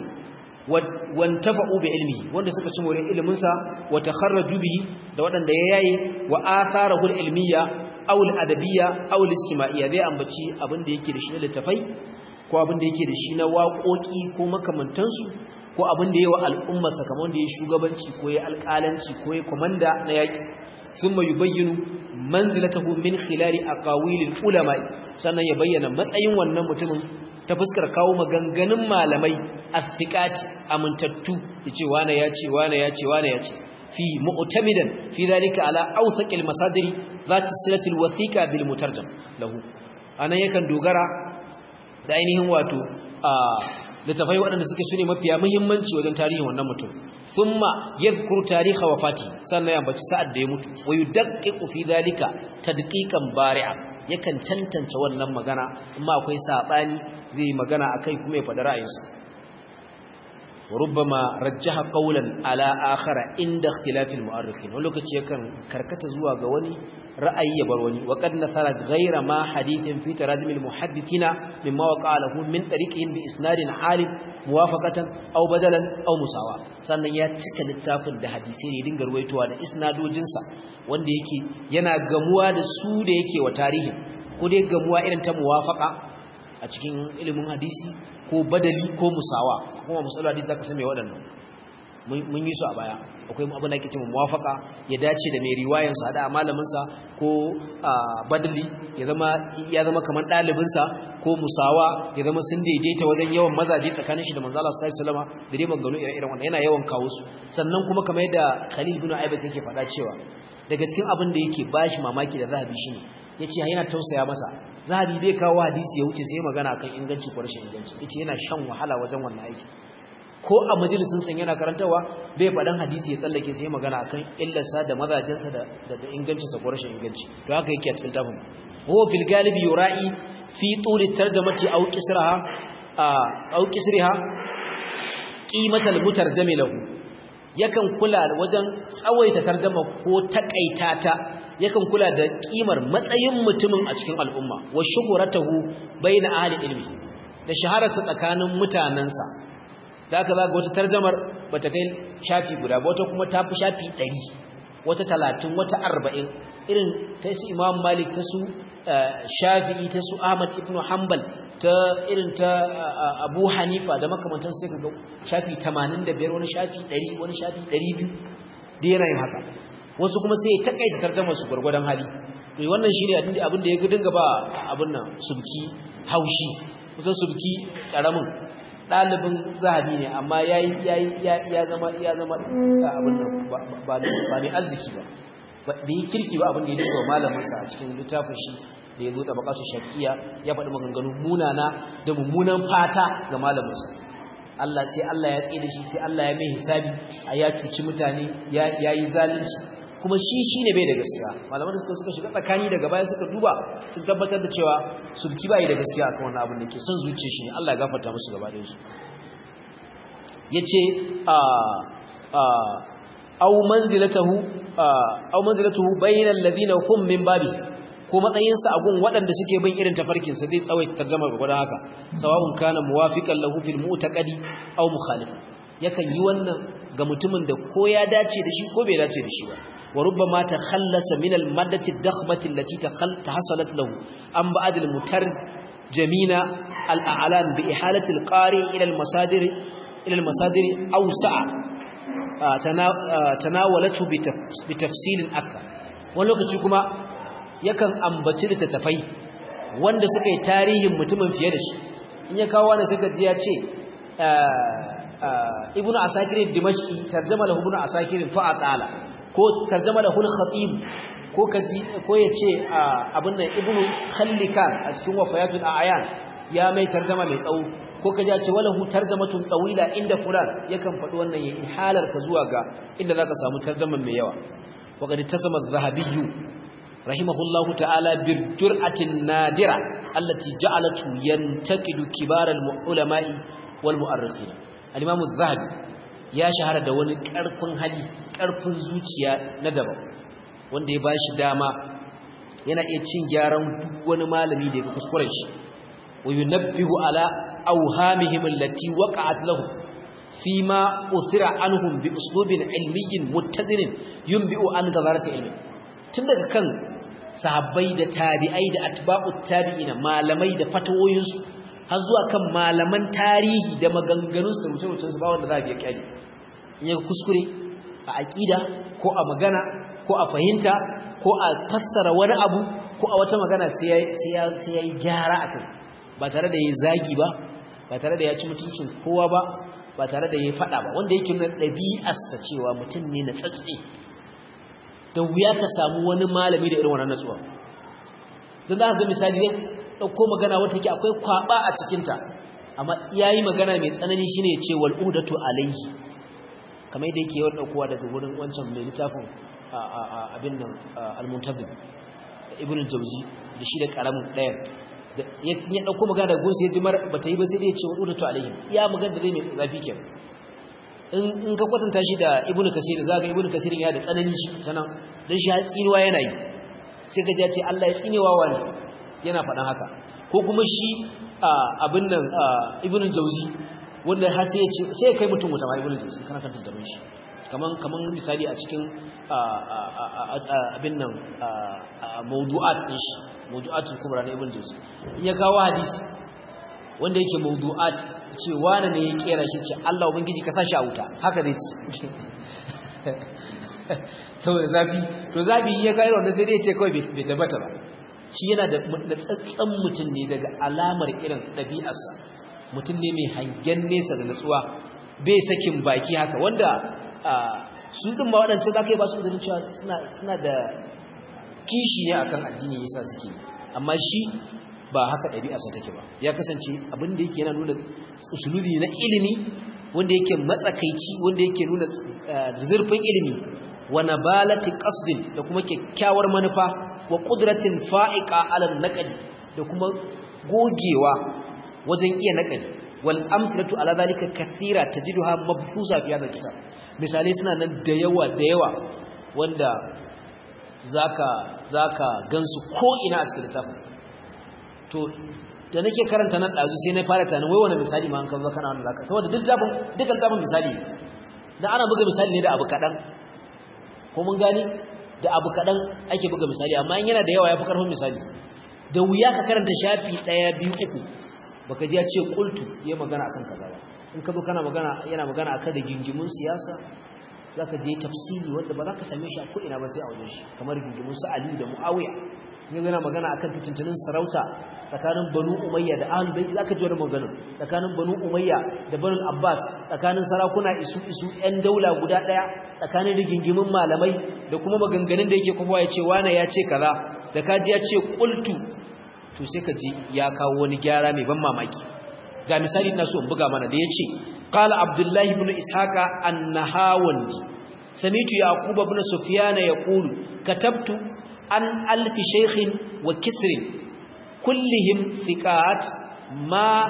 wantafa'u bi ilmi wanda suka ci more ilimin sa wa takharraju bihi da wadanda ya yayi wa atharahu ilmiya aw al-adabiyya aw al-ijtima'iyya zai ambaci abin da yake da shi na littafai ko abin da yake da shi na waƙoƙi ko makamantansu ko abin da yawa al'umma sakamakon da ya shugabanci ko ya alƙalanci ko ya komanda na yaƙi thumma yubayyinu manzilatahu min khilali aqawilil ulama sannan ya bayyana matsayin wannan mutumin ta fuskar kawo maganganun malamai athiqati amintattu yace wane ya ce wane ya ce wane ya ce fi mu'tamidan fi dhalika ala awthaqil masadiri zati silatil wathiqa bil mutarjam lahu anan yakan dogara da ainihin wato a littafai waɗanda suke sune mafiya muhimmanci wajen tarihin wannan mutum thumma yadhkuru tarikha wafati sannan ya ambaci sa'ad da ya mutu wa yudaqqiqu fi dhalika tadqiqan bari'a yakan tantance wannan magana amma akwai sabani zai magana akai kuma ya faɗi ra'ayinsa wa rubbama rajjaha qawlan ala akhara inda ikhtilafil mu'arrikhin wani lokaci yakan karkata zuwa ga wani ra'ayi ya bar wani wa qad nasara ghayra ma hadithin fi tarazim al muhaddithina mimma waqa'a lahu min tariqihim bi isnadin halid muwafaqatan aw badalan aw musawa sannan ya cika littafin da hadisi ne dinga ruwaitowa da isnadojinsa wanda yake yana gamuwa da su da yake wa tarihi ko dai gamuwa irin ta muwafaqa a cikin ilimin hadisi ko badali ko musawa kuma musallu hadisi zaka san me waɗannan mun yi su a baya akwai abin da ake cewa muwafaqa ya dace da mai riwayan sa da malamin sa ko badali ya zama ya zama kamar dalibin sa ko musawa ya zama sun daidaita wajen yawan mazaje tsakanin shi da manzo Allah sallallahu alaihi wasallam da dai maganganu irin wannan yana yawan kawo su sannan kuma kamar yadda Khalil bin Aibad yake faɗa cewa daga cikin abin da yake bashi mamaki da zahabi shine yace yana tausaya masa zahabi bai kawo hadisi ya wuce sai magana akan inganci ko rashin inganci yace yana shan wahala wajen wannan aiki ko a majalisin san yana karantawa bai faɗan hadisi ya tsallake sai magana akan illarsa da mazajensa da da ingancinsa ko rashin inganci to haka yake a cikin tafin huwa fil galibi yura'i fi tuli tarjamati aw qisraha aw qisriha qimatal mutarjami lahu yakan kula wajen tsawaita tarjama ko takaita ta yakan kula da kimar matsayin mutumin a cikin al'umma wa shuhratahu baina ahli ilmi da shahararsa tsakanin mutanansa da aka zaga wata tarjamar bata kai shafi guda ba wata kuma tafi shafi 100 wata 30 wata 40 irin ta su Imam Malik ta su Shafi'i ta su Ahmad ibn Hanbal ta irin ta Abu Hanifa da makamantan sai kaga shafi 85 wani shafi 100 wani shafi 200 da yana yin haka wasu kuma sai ya takaita tarjumar su gurgurdan hali to wannan shine abin da ya dinga ba abin nan subki haushi kusan subki karamin dalibin zahabi ne amma yayi yayi ya zama ya zama abin nan ba ba ne arziki ba bai kirki ba abin da ya dinga malamin sa a cikin littafin shi da ya zo tabaqatu shafi'iyya ya faɗi maganganu munana da mummunan fata ga malamin sa Allah sai Allah ya tsere shi sai Allah ya mai hisabi a ya cuci mutane ya yi zalunci kuma shi shi ne bai da gaskiya malaman da suka suka shiga tsakani daga baya suka duba sun tabbatar da cewa sulki bai da gaskiya akan wannan abin da ke son zuciya shi ne Allah ya gafarta musu gaba ɗayan su yace a a aw manzilatahu aw manzilatuhu bainal ladina hum min babi ko matsayinsa a gun waɗanda suke bin irin tafarkinsa zai tsawaita tarjamar gwagwadon haka sawa'un kana muwafiqan lahu fil mu'taqadi aw mukhalif yakan yi wannan ga mutumin da ko ya dace da shi ko bai dace da shi ba wa rubbama takhallasa min al maddati ad-dakhmati allati tahasalat lahu an ba'd al mutarjamina al a'lam bi ihalati al qari ila al masadir ila al masadir awsa'a tanawalatu bi tafsilin akthar wani lokaci kuma yakan ambaci littattafai wanda suka yi tarihin mutumin fiye da shi in ya kawo wani suka ji ya ce ibnu asakir dimashqi tarjama lahu ibnu asakir fa atala ko tarjama lahu al-khatib ko kaji ko yace abin nan ibnu khallikan a cikin wafayatul a'yan ya mai tarjama mai tsawo ko kaji ya ce walahu tarjamatun tawila inda fulan yakan faɗi wannan ya ihalar ka zuwa ga inda zaka samu tarjaman mai yawa wa qad tasama adh-dhahabiyyu rahimahullahu ta'ala bir jur'atin nadira allati ja'alatu yantaqidu kibar al-ulama'i wal mu'arrikhin al-imam adh-dhahabi ya shahara da wani karfin hali karfin zuciya na daban wanda ya bashi dama yana iya cin gyaran duk wani malami da ya kuskuren shi wa yunabbihu ala awhamihim allati waqa'at lahum fima uthira anhum bi uslubin ilmiyyin muttazinin yunbi'u an dadarati ilmi tun daga kan sahabbai da tabi'ai da atba'ut tabi'ina malamai da fatawoyinsu har zuwa kan malaman tarihi da maganganunsu da rubuce-rubucensu ba wanda za a biya kyali in yaga kuskure a aƙida ko a magana ko a fahimta ko a fassara wani abu ko a wata magana sai ya yi gyara a kai ba tare da ya zagi ba ba tare da ya ci mutuncin kowa ba ba tare da ya faɗa ba wanda yake nuna ɗabi'arsa cewa mutum ne na tsatsi da wuya ka samu wani malami da irin wannan natsuwa don za ka ga misali ne ɗauko magana wata yake akwai kwaɓa a cikinta amma ya yi magana mai tsanani shine ya ce wal'udatu alayhi kamar yadda yake yawan ɗaukowa daga wurin wancan mai littafin abin nan almuntazim ibn jauzi da shi da ƙaramin ɗayan ya ɗauko magana daga gunsa ya ji mara ba ta yi ba sai dai ya ce wal'udatu alayhi iya magana da zai mai zafi kenan in ka kwatanta shi da ibnu kasir za ga ibnu kasir ya da tsanani shi sanan dan shi tsinuwa yana yi sai ka ji ce Allah ya tsinewa wani yana faɗan haka ko kuma shi abin nan ibnu jauzi wanda har sai ya ce sai ya kai mutum wuta ma ibnu jauzi kana kan tantamin shi kaman kaman misali a cikin abin nan mawdu'at din shi mawdu'atul kubra na ibnu jauzi in ya kawo hadisi wanda yake mawdu'at ce wani ne ya kera shi ce Allah ubangiji ka sashi a wuta haka zai ci saboda zafi to zafi shi ya kai wanda sai dai ce kawai bai tabbata ba shi yana da tsatsan mutum ne daga alamar irin ɗabi'arsa mutum ne mai hangen nesa da natsuwa bai sakin baki haka wanda su ɗin ma waɗancan za ka yi ba su ganin cewa suna da kishi ne akan addini yasa suke amma shi ba haka ɗabi'arsa take ba ya kasance abin da yake yana nuna usulubi na ilimi wanda yake matsakaici wanda yake nuna zurfin ilimi wa nabalati qasdin da kuma kyakkyawar manufa wa qudratin fa'iqa ala naqdi da kuma gogewa wajen iya naqdi wal amsalatu ala zalika kathira tajiduha mabfusa fi hadha kitab misali suna nan da yawa da yawa wanda zaka zaka gansu ko ina a cikin littafin to da nake karanta nan dazu sai na fara tunanin wai wani misali ma an kawo kana wannan zaka saboda duk zabin dukkan zabin misali dan ana buga misali ne da abu kadan ko mun gani da abu kadan ake buga misali amma in yana da yawa yafi karfin misali da wuya ka karanta shafi daya biyu uku baka ji ya ce qultu yayi magana akan kaza ba in ka zo kana magana yana magana akan da gingimun siyasa zaka je tafsiri wanda ba za ka same shi a ko ina ba sai a wajen shi kamar gingimun su Ali da Muawiya ne yana magana akan fitintunin sarauta tsakanin Banu Umayya da Ahlul Bait zaka ji wannan magana tsakanin Banu Umayya da Banu Abbas tsakanin sarakuna isu isu ɗan daula guda ɗaya tsakanin rigingimin malamai da kuma maganganun da yake kuma ya ce wane ya ce kaza da kaji ya ce qultu to sai ka ji ya kawo wani gyara mai ban mamaki ga misali ina so in buga mana da yace qala Abdullah ibn Ishaqa an-Nahawandi samitu Yaqub ibn Sufyan yaqulu katabtu an alfi shaykhin wa kisrin kullihim thiqat ma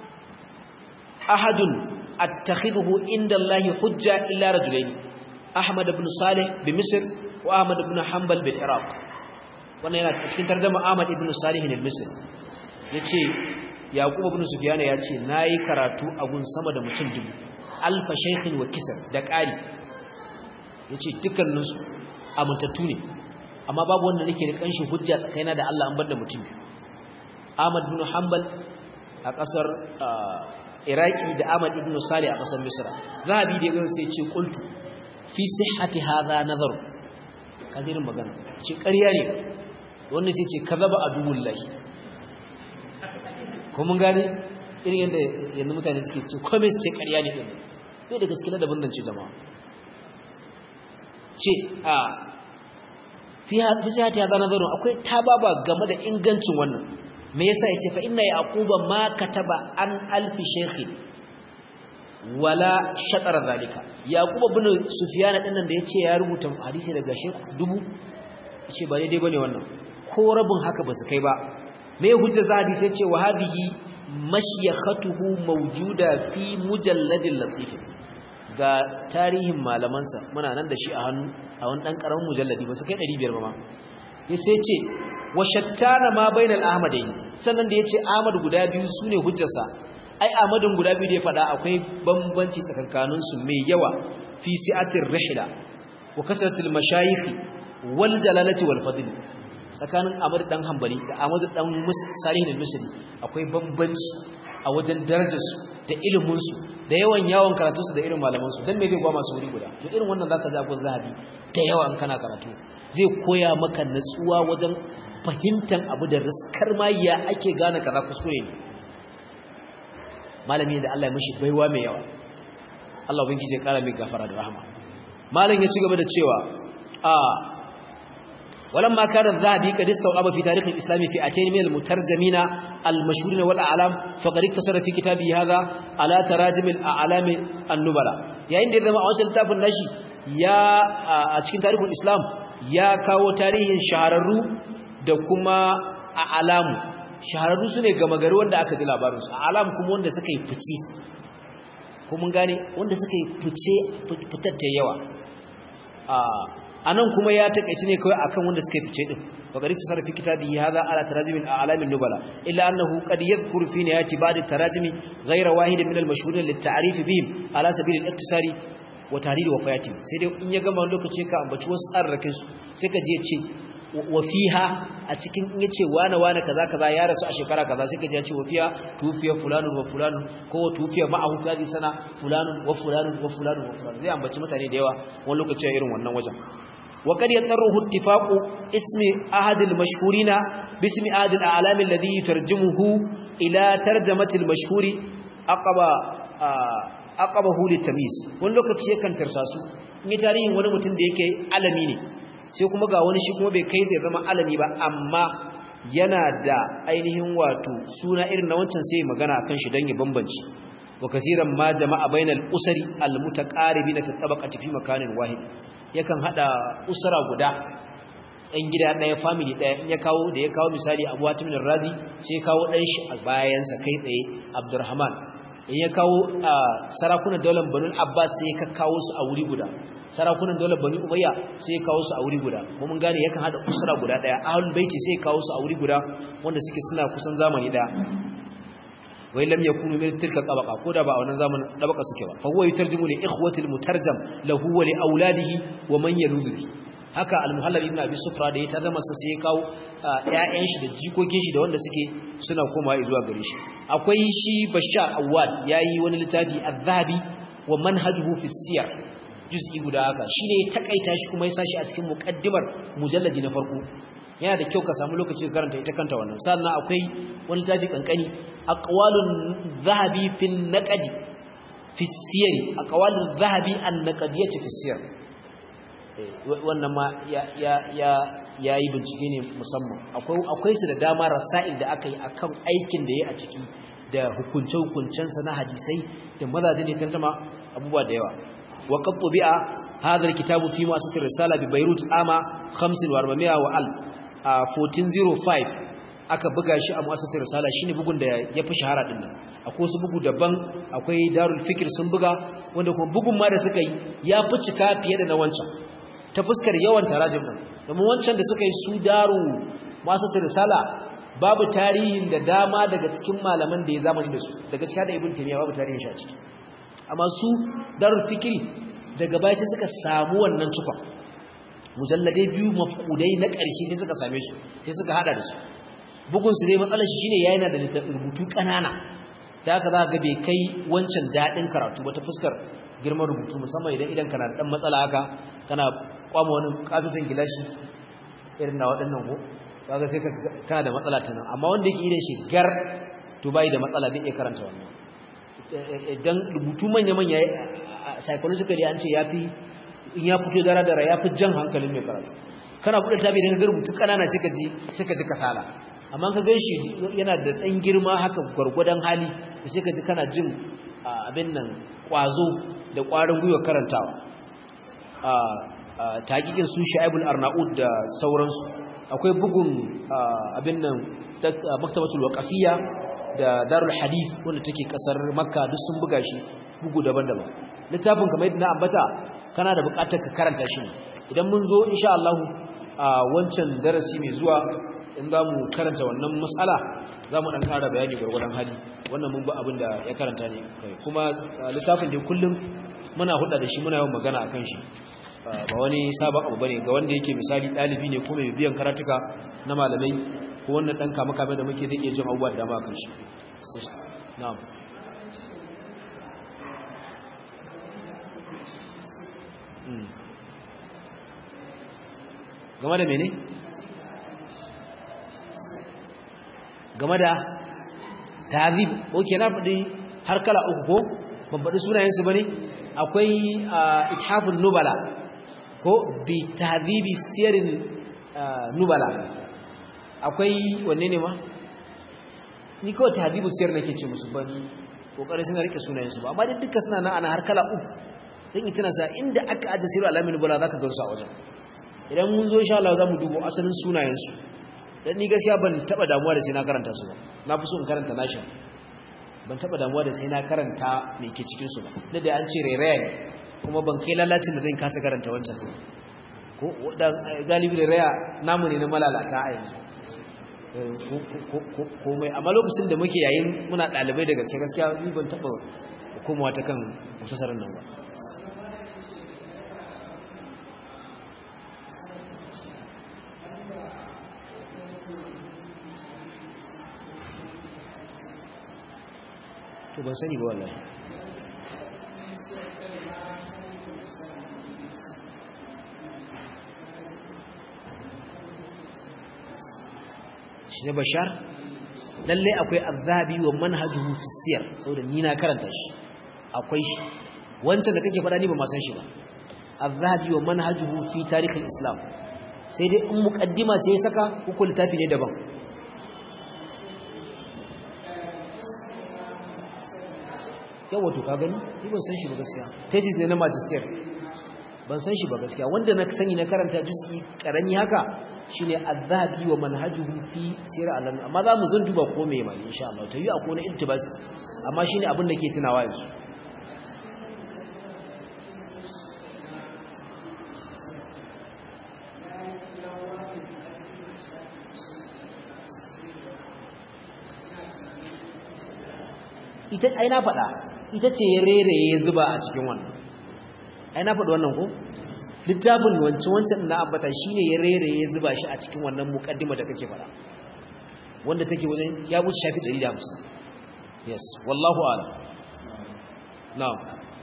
ahadun attakhidhu inda Allah hujja illa rajulain Ahmad ibn Salih bi Misr wa Ahmad ibn Hanbal bil Iraq wannan yana cikin tarjuma Ahmad ibn Salih al-Misri yace Yaqub ibn Sufyan ya ce nayi karatu a gun sama da mutum dubu alfa shaykhin wa kisar da ƙari yace dukkanin su amintattu ne amma babu wanda nake da kanshi hujja tsakaina da Allah an bar da mutum Ahmad ibn Hanbal a kasar Iraki da Ahmad ibn Salih a kasar Misra Zahabi da yayin sai ce qultu fi sihhati hadha nazaru kazirin magana ce ƙarya ne wannan sai ce kazaba aduwullahi ko mun gane irin yadda yanzu mutane suke ce kome su ce ƙarya ne ɗin bai da gaske da bambance jama'a ce a fi sihati hadha nazaru akwai tababa game da ingancin wannan me yasa yace fa inna yaquba ma kataba an alfi shaykhin wala shatar zalika yaquba ibn sufyan din nan da yace ya rubuta hadisi daga shaykh dubu yace ba daidai bane wannan ko rabin haka ba su kai ba me hujja za hadisi yace wa hadhihi mashyakhatuhu mawjuda fi mujalladil latif ga tarihin malamansa muna nan da shi a hannu a wani dan karamin mujalladi ba su kai 500 ba ma sai ce wa shattana ma bainal ahmadain sannan da yace ahmad guda biyu sune hujjarsa ai ahmadin guda biyu da ya fada akwai bambanci tsakankanin su mai yawa fi si'atir rihla wa kasratil mashayikh wal jalalati wal fadl tsakanin ahmad dan hanbali da ahmad dan salih al-misri akwai bambanci a wajen darajar su da ilimin su da yawan yawon karatu su da irin malaman su dan me zai gwa masu wuri guda to irin wannan zaka ji abun zahabi da yawa in kana karatu zai koya maka natsuwa wajen fahimtar abu da riskar ma ya ake gane kaza kuskure ne malami da Allah ya mishi baiwa mai yawa Allah ubangiji ya kara mai gafara da rahama malam ya ci gaba da cewa a ولما كان الذهبي قد استوعب في تاريخ الإسلام فئتين من المترجمين المشهورين والأعلام فقد اقتصر في كتابه هذا على تراجم الأعلام النبلاء يعني عندما أوصل الكتاب النشي يا أتكين تاريخ الإسلام يا كاو تاريخ شهررو da kuma a alamu shahararru su ne gama gari wanda aka ji labarinsu a alam kuma wanda suka yi fice kuma gane wanda suka yi fice fitatta yawa a nan kuma ya takaici ne kawai akan wanda suka yi fice din bakari ta sarrafi kitabi hadha ala tarajimin a alamin nubala illa annahu qad yadhkuru fi nihayati ba'd at-tarajimi ghayra wahid min al-mashhurin lit-ta'rif bihim ala sabil al-iktisari wa tahlil wa fayatim sai dai in ya gama lokaci ka ambaci wasu tsarrakin su sai ka je ce wafiha a cikin in yace wane wane kaza kaza ya rasu a shekara kaza sai kaje ya ce wafiha tufiya fulanun wa fulanun ko tufiya ma'ahu fi sana fulanun wa fulanun wa fulanun wa fulanun zai ambaci mutane da yawa wani lokaci irin wannan wajen wa kad yatarruhu ittifaqu ismi ahad al-mashhurina bismi ahad al-a'lam alladhi yutarjimuhu ila tarjamati al-mashhuri aqaba aqabahu litamyiz wani lokaci yakan tarsasu in yi tarihin wani mutum da yake alami ne sai kuma ga wani shi kuma bai kai da zama alami ba amma yana da ainihin wato suna irin na wancan sai magana akan shi dan ya bambanci wa kaseeran ma jama'a bainal usari al mutaqaribin fi tabaqati fi makanin wahid yakan hada usara guda ɗan gida ɗaya family ɗaya in ya kawo da ya kawo misali Abu Hatim razi sai ya kawo ɗan shi a bayansa kai tsaye Abdurrahman in ya kawo sarakunan daular Banu Abbas sai ya kawo su a wuri guda sarakunan daular bani umayya sai ya kawo su a wuri guda kuma mun gane yakan hada usra guda daya ahlul baiti sai ya kawo su a wuri guda wanda suke suna kusan zamani daya wai lam yakunu min tilka tabaqa ko da ba a wannan zamanin tabaqa suke ba fa huwa yutarjimu li ikhwati al mutarjam lahu wa li auladihi wa man yaludu haka al muhallab ibn abi sufra da ya tarjama sa sai ya kawo ƴaƴan shi da jikokin shi da wanda suke suna komawa zuwa gare shi akwai shi bashar awwad yayi wani littafi az-zahabi wa manhajuhu fi siyar juz'i guda haka shine ya takaita shi kuma ya sashi a cikin muqaddimar mujalladi na farko yana da kyau ka samu lokaci ka karanta ita kanta wannan sannan akwai wani tafi kankani aqwalun zahabi fi naqdi fi siyari aqwalun zahabi an naqdiyati fi siyar wannan ma ya ya ya yayi bincike ne musamman akwai akwai su da dama rasail da aka yi akan aikin da yayi a ciki da hukunce hukuncensa na hadisai da mazajin ne tarjuma abubuwa da yawa وقد طبع هذا الكتاب في مؤسسة الرسالة ببيروت عام 5400 وألف 1405 aka buga shi a mu'assasatar risala shine bugun da ya fi shahara din nan akwai wasu bugu daban akwai darul fikir sun buga wanda kuma bugun ma da suka yi ya fi cika fiye da na wancan ta fuskar yawan tarajim din domin wancan da suka yi su daru masu risala babu tarihin da dama daga cikin malaman da ya zamani da su daga cikin da ibn taymiya babu tarihin shi a ciki amma su darul fikri daga baya sai suka samu wannan cikon mujalladai biyu mafkudai na ƙarshe sai suka same su sai suka hada da su bugun su dai matsalar shi shine yayin da rubutu kanana da haka za ga bai kai wancan dadin karatu ba ta fuskar girman rubutu musamman idan idan kana da dan matsala haka kana kwama wani katutan gilashi irin na waɗannan ko kaga sai kana da matsala ta nan amma wanda yake idan shi gar to bai da matsala bai iya karanta wannan idan rubutu manya manya psychologically an ce yafi in ya fito dara dara yafi jan hankalin mai karatu kana buɗe tabi idan ka rubutu kanana sai ka ji sai ka ji kasala amma ka gan shi yana da ɗan girma haka gwargwadon hali da sai ka ji kana jin abin nan ƙwazo da ƙwarin gwiwa karantawa taƙiƙin su sha'ibul arnaud da sauransu akwai bugun abin nan maktabatul waqafiyya da darul hadith wanda take kasar makka duk sun buga shi bugu daban-daban littafin kamar yadda na ambata kana da buƙatar ka karanta shi idan mun zo insha Allah a wancan darasi mai zuwa in za mu karanta wannan matsala za mu ɗan ƙara bayani gwargwadon hali wannan mun ba abin da ya karanta ne kai kuma littafin da kullum muna hudda da shi muna yawan magana a kan shi ba wani sabon abu bane ga wanda yake misali ɗalibi ne ko mai biyan karatuka na malamai ko wannan ɗan kama kame da muke zai iya jin abubuwa da dama a kan shi na'am game da mene? game da tazib oke na faɗi har kala uku ko ban faɗi sunayensu ba ne akwai ithafin nubala ko bi tazibi siyarin nubala akwai wanne ne ma ni kawai tazibu siyar nake ce musu ban kokarin suna rike sunayensu ba amma duka suna nan ana har kala uku don ita sa inda aka ajiye siru alamin nubala za ka garusa a wajen idan mun zo insha Allah za mu dubo asalin sunayensu dan ni gaskiya ban taba damuwa da sai na karanta su ba na fi so in karanta nashi ban taba damuwa da sai na karanta me ke cikin su ba da da an ce rairaya ne kuma ban kai lalacin da zan kasa karanta wancan ko dan galibi rairaya namu ne na malalata a yanzu komai amma lokacin da muke yayin muna dalibai da gaske gaskiya ni ban taba komawa ta kan musasarin nan ba to ban sani ba wallahi shi ne bashar lalle akwai azabi wa manhajuhu fi siyar saboda ni na karanta shi akwai shi wancan da kake faɗa ni ba ma san shi ba azabi wa manhajuhu fi tarihin islam sai dai in muqaddima ce ya saka ko littafi ne daban yawa to ka gani ni ban san shi ba gaskiya thesis ne na magister ban san shi ba gaskiya wanda na sani na karanta juz'i karami haka shine azhabi wa manhajuhu fi sir alam amma za mu zan duba ko me mai insha Allah to yi akwai na iltibas amma shine abin da ke tunawa yanzu ita ai na faɗa ita ce ya rere ya zuba a cikin wannan ai na faɗi wannan ko littafin wancan wancan na ambata shine ya rere ya zuba shi a cikin wannan muqaddima da kake faɗa wanda take wajen ya wuce shafi 150 yes wallahu a'lam na'am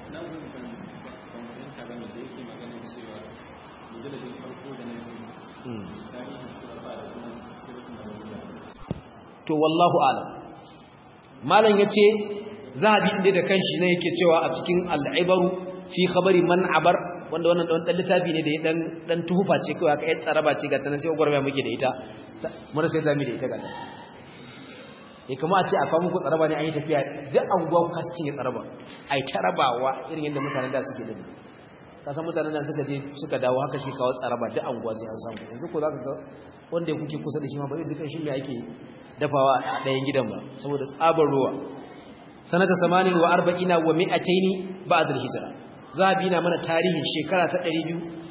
to wallahu a'lam malam yace zahabi inda da kanshi ne yake cewa a cikin al'ibaru fi khabari man abar wanda wannan dan littafi ne da ya dan dan tuhufa ce kawai aka yi tsaraba ce ga tanan sai gwarmaya muke da ita mun sai zamu da ita ga ta eh kuma a ce a kawo muku tsaraba ne an yi tafiya duk anguwa ku kasu cinye tsaraba ai tarabawa irin yadda mutanen da suke da kasan mutanen da suka je suka dawo haka shi kawo tsaraba duk anguwa sai an samu yanzu ko zaka ga wanda kuke kusa da shi ma ba zai kan shi me ake dafawa a ɗayan gidan ba saboda tsabar ruwa sanata samanin wa arba'ina wa mi'ataini ba'd al-hijra zabi na mana tarihin shekara ta 200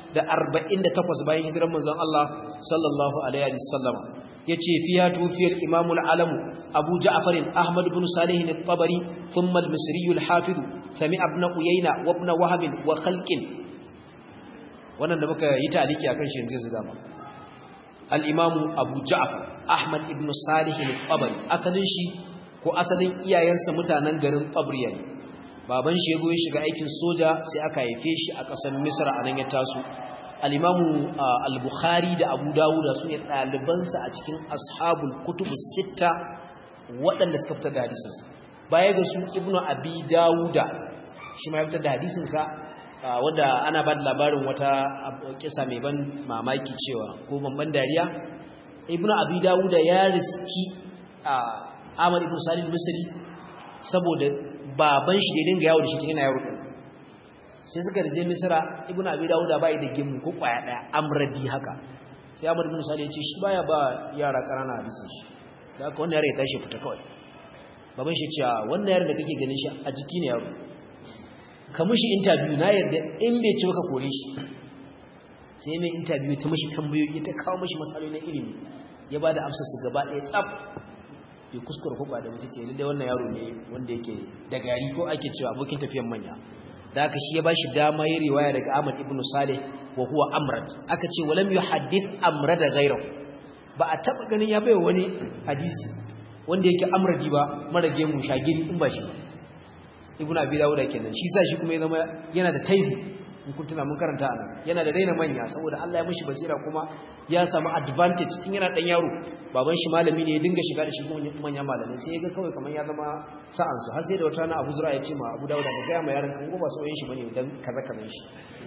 248 bayan hijirar manzon Allah sallallahu alaihi wasallam yace fiya tufiyar imam al-alam abu ja'far ahmad ibn salih al-tabari thumma al-misri al-hafiz sami ibn uyayna wa ibn wahab wa khalqin wannan da muka yi taliki akan shi yanzu zai zama al-imam abu ja'far ahmad ibn salih al-tabari asalin shi ko asalin iyayensa mutanen garin tabriya ne baban shi yago ya shiga aikin soja sai aka haife shi a ƙasar misra anan ya taso al-imamu al-bukhari da abu dawud su ne ɗalibansa a cikin ashabul kutubu sitta waɗanda suka fitar da hadisinsa baya ga su ibnu abi dawuda shi ma ya fitar da hadisinsa wanda ana ba da labarin wata kisa mai ban mamaki cewa ko ban dariya ibnu abi dawuda ya riski ahmad ibn salim misri saboda baban shi da dinga yawo da shi tun yana yaro sai suka rije misra ibnu abi dawuda bai da gimu ko kwaya daya amradi haka sai amr ibn salih ya ce shi baya ba yara karana hadisin shi da haka wannan yaro ya tashi fita kawai baban shi ce wannan yaro da kake ganin shi a jiki ne yaro ka mishi interview na yarda in bai ci baka kore shi sai mai interview ta mishi tambayoyi ta kawo mishi matsaloli na ilimi ya bada amsar su gaba ɗaya tsaf bai kuskure ko ba da wasu ce lalle wannan yaro ne wanda yake da gari ko ake cewa abokin tafiyan manya da aka shi ya bashi dama yi riwaya daga Ahmad ibn Saleh wa huwa Amrad aka ce walam yuhaddith Amrad ghayrahu ba a taba ganin ya baiwa wani hadisi wanda yake Amradi ba mara gemu shagiri in ba shi Ibn Abi Dawud kenan shi sa shi kuma ya zama yana da taibi in kun tuna mun karanta anan yana da raina manya saboda Allah ya mishi basira kuma ya samu advantage tun yana dan yaro baban shi malami ne ya dinga shiga da shi manyan malamai sai ya ga kawai kamar ya zama sa'an su har sai da wata na Abu Zura ya ce ma Abu Dawud ka ga ma yaron kan goba sauyin shi bane dan kaza kaza shi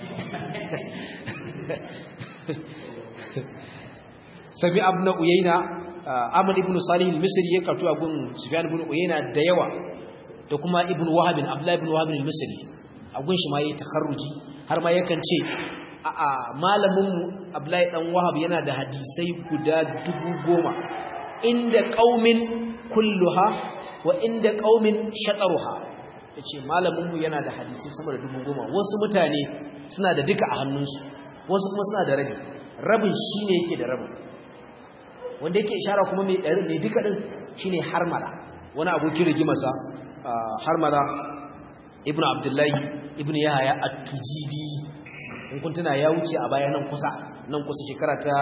Sabi ibn Uyayna Ahmad ibn Salih al-Misri ya karatu a gun Sufyan ibn Uyayna da yawa da kuma Ibn Wahab Abdullah ibn Wahab al-Misri a gun shi ma yayi takharruji har ma yakan ce a malaminmu Abdullahi dan Wahab yana da hadisai guda dubu goma inda qaumin kulluha wa inda qaumin shataruha yace malaminmu yana da hadisai sama da dubu goma wasu mutane suna da duka a hannunsu wasu kuma suna da rabi rabin shine yake da rabin wanda yake ishara kuma mai ɗari mai duka din shine harmala wani abokin rigimarsa harmala ibnu abdullahi ibnu yahaya at-tujibi in kun tuna ya wuce a baya nan kusa nan kusa shekara ta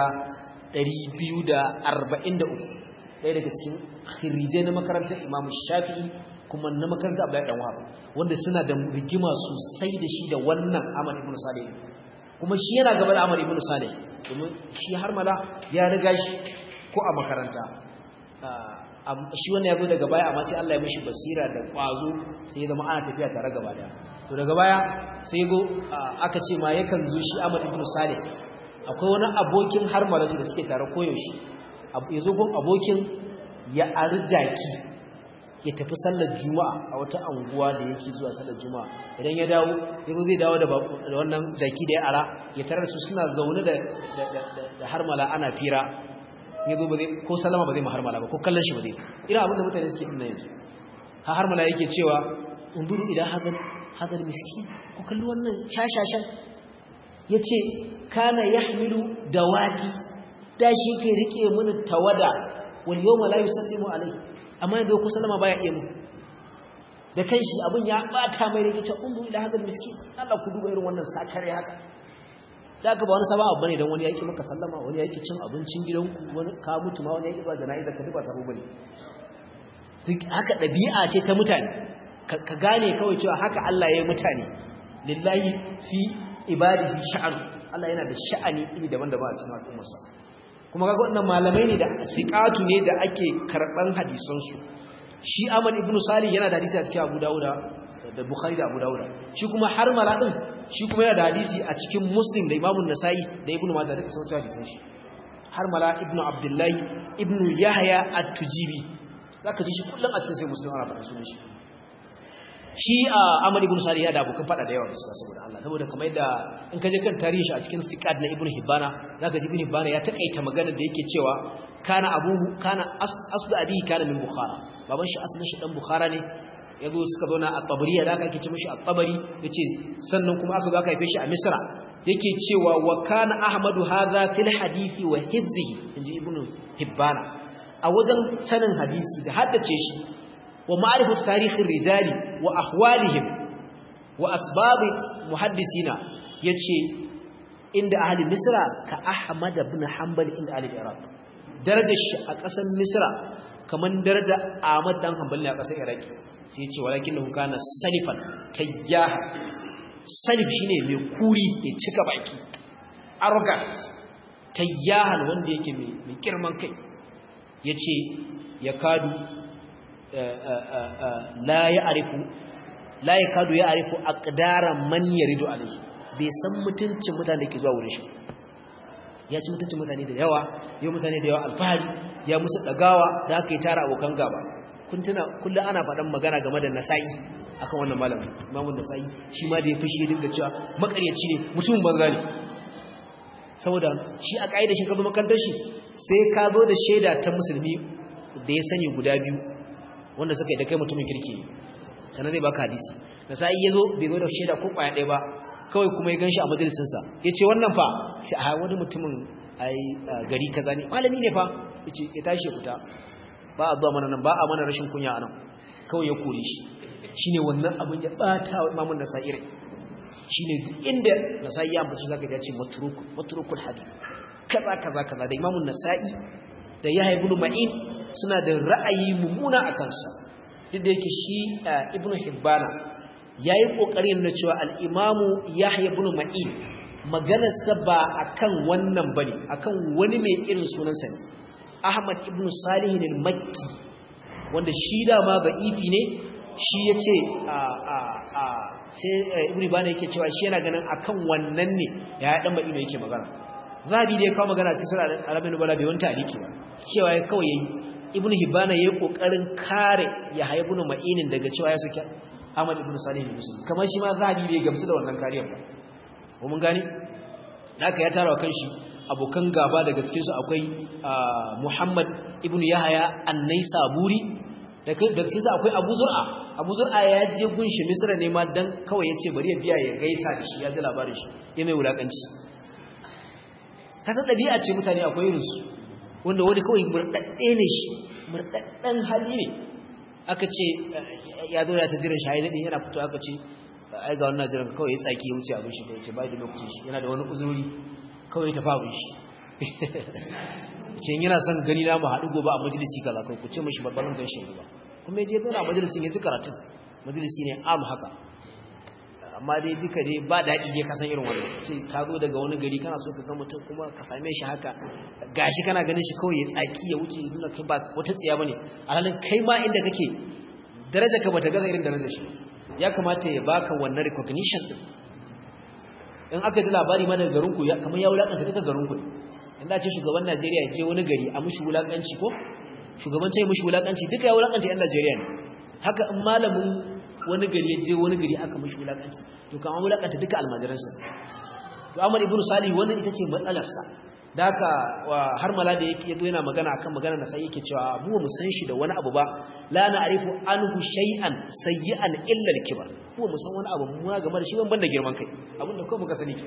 243 ɗaya daga cikin khirijai na makarantar Imam Shafi'i kuma na makarantar Abdullahi dan Wahab wanda suna da rigima sosai da shi da wannan Ahmad ibn Salih kuma shi yana gaba da Ahmad ibn Salih domin shi har mala ya riga shi ko a makaranta shi wannan ya zo daga baya amma sai Allah ya mishi basira da kwazo sai ya zama ana tafiya tare gaba daya to daga baya sai go aka ce ma yakan zo shi Ahmad ibn Salih akwai wani abokin har malatu da suke tare koyaushe ya zo gun abokin ya arjaki ya tafi sallar juma'a a wata anguwa da yake zuwa sallar juma'a idan ya dawo ya zo zai dawo da wannan jaki da ya ara ya tarar su suna zaune da harmala ana fira ya zo ba zai ko salama ba zai ma harmala ba ko kallon shi ba zai ina abinda mutane suke dinna yanzu ha harmala yake cewa unduru idan hadal hadal miskin ku kalli wannan shashashan yace kana yahmilu dawati da shi ke rike mini tawada wal yawma la yusallimu alayhi amma yanzu ku sallama baya iya mu da kanshi abin ya bata mai rike ce undu ila hadal miskin Allah ku duba irin wannan sakare haka da ka ba wani sabon abu bane dan wani yake maka sallama wani yake cin abincin gidanku wani ka mutu ma wani yake zuwa jana'iza ka duba sabo bane duk haka dabi'a ce ta mutane ka gane kawai cewa haka Allah ya yi mutane lillahi fi ibadihi sha'an Allah yana da sha'ani iri daban-daban a cikin al'ummarsa kuma kaga wannan malamai ne da siqatu ne da ake karban hadisan su shi Ahmad ibn Salih yana da hadisi a cikin Abu Dawud da Bukhari da Abu Dawud shi kuma har maladin shi kuma yana da hadisi a cikin Muslim da Imam An-Nasa'i da Ibn Majah duka sauran hadisan shi har mala ibn Abdullah ibn Yahya at-Tujibi zaka ji shi kullum a cikin sai Muslim ana faɗa sunan shi shi a Ahmad ibn Salih ya da abokan fada da yawa da suka saboda Allah saboda kamar yadda in ka je kan tarihi shi a cikin Siqat na Ibn Hibbana zaka ji Ibn Hibbana ya takaita magana da yake cewa kana abuhu kana aslu abihi kana min Bukhara baban shi asalin shi dan Bukhara ne yazo suka zauna a Tabariya da aka ce mishi a Tabari yace sannan kuma aka zo aka haife shi a Misra yake cewa wa kana ahmadu hadha fil hadisi wa hifzihi inji ibnu hibbana a wajen sanin hadisi da haddace shi wa ma'rifatu tarihin rijali wa ahwalihim wa asbab muhaddisina yace inda ahli misra ka ahmad ibn hanbal inda ahli iraq darajar shi a ƙasar misra kaman daraja ahmad dan hanbal ne a ƙasar iraq sai yace walakinahu kana salifan tayyaha salif shine mai kuri mai cika baki arrogant tayyahan wanda yake mai girman kai yace ya kadu la ya'rifu la yakadu ya'rifu aqdara man yaridu alayhi bai san mutuncin mutane da ke zuwa wurin shi ya ci mutuncin mutane da yawa yau mutane da yawa alfahari ya musu dagawa da aka yi tara abokan gaba kun tuna kullum ana faɗan magana game da nasa'i akan wannan malamin imamun nasa'i shi ma da ya fushi dinga cewa makaryaci ne mutumin banza ne saboda shi a ƙa'idar shi kazo makarantar shi sai ka zo da shaida ta musulmi da ya sani guda biyu wanda suka yi da kai mutumin kirki sannan zai baka hadisi nasa'i ya zo bai zo da shaida ko ƙwaya ɗaya ba kawai kuma ya gan shi a majalisinsa ya ce wannan fa sai a wani mutumin gari kaza ne malami ne fa ya ce ya tashi ya fita ba a zuwa mana nan ba a mana rashin kunya a nan kawai ya kore shi shi ne wannan abin ya ɓata wa imamun nasa'i rai shi ne duk inda nasa'i ya ambaci zaka ya ce maturukul hadith kaza kaza kaza da imamun nasa'i da yahya ibn ma'in suna da ra'ayi mummuna a kansa duk da yake shi ibn hibbana yayi kokarin na cewa al-imamu yahya ibn ma'in maganarsa ba akan wannan bane akan wani mai irin sunansa ne ahmad ibn salih al-makki wanda shi dama ba'ifi ne shi ya ce sai ibn bana yake cewa shi yana ganin akan wannan ne ya dan ba'i yake magana zabi da ya kawo magana cikin sura al-arabin bala bai wanta aliki ba cewa ya kawai yayi ibn hibana yayi kokarin kare ya haibunu ma'inin daga cewa ya soke ahmad ibn salih al-muslim kamar shi ma zabi bai gamsu da wannan kariyar ba ko mun gani haka ya tara kanshi abokan gaba daga cikin su akwai muhammad ibn yahaya an-naisaburi da cikin sa akwai abu zur'a abu zur'a ya je gunshi misra ne ma dan kawai ya ce bari ya biya ya gaisa da shi ya ji labarin shi ya mai wulakanci kasan ɗabi'a ce mutane akwai irinsu wanda wani kawai murɗaɗɗe ne shi murɗaɗɗen hali ne aka ce ya zo ya ta jiran shayi daɗi yana fito aka ce ai ga wannan jiran kawai ya tsaki ya wuce abin shi da ya ce bai da lokacin shi yana da wani uzuri kawai ya tafi abin shi ce yana son gani na mu haɗu gobe a majalisi kaza kai ku ce mishi babban gan shi ba kuma ya je zauna a majalisin ya ji karatun majalisi ne am haka amma dai duka dai ba daɗi je kasan irin wannan ce ka zo daga wani gari kana so ka ga mutum kuma ka same shi haka gashi kana ganin shi kawai ya tsaki ya wuce nuna kai ba wata tsiya bane alhalin kai ma inda kake daraja ka bata gaza irin darajar shi ya kamata ya baka wannan recognition din in aka ji labari ma daga garin ku kamar ya wulakanta duka garin ku inda ce shugaban Najeriya je wani gari a mushi wulakanci ko shugaban ce mushi wulakanci duka ya wulakanta yan Najeriya ne haka in malamin wani gari ya je wani gari aka mushi wulakanci to kan an wulakanta duka almajiransa to Ahmad ibn Salih wannan ita ce matsalarsa da haka har mala da yake yazo yana magana akan magana na sai yake cewa mu mu san shi da wani abu ba la na'rifu anhu shay'an sayyi'an illa al-kibar ko mu san wani abu mu game da shi ban banda girman kai abinda ko muka sani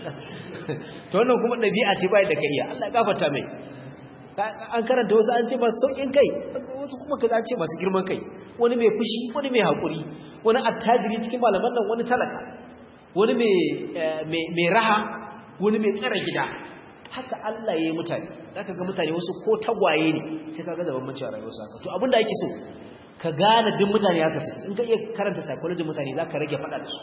to wannan kuma dabi'a ce bai da kariya Allah ya gafarta mai an karanta wasu an ce masu saukin kai wasu kuma kaza an ce masu girman kai wani mai fushi wani mai hakuri wani attajiri cikin malaman nan wani talaka wani mai raha wani mai tsara gida haka Allah ya yi mutane zaka ga mutane wasu ko tagwaye ne sai ka ga da bambanci a rayuwarsu haka to abinda ake so ka gane duk mutane haka su in ka iya karanta psychology mutane zaka rage fada da su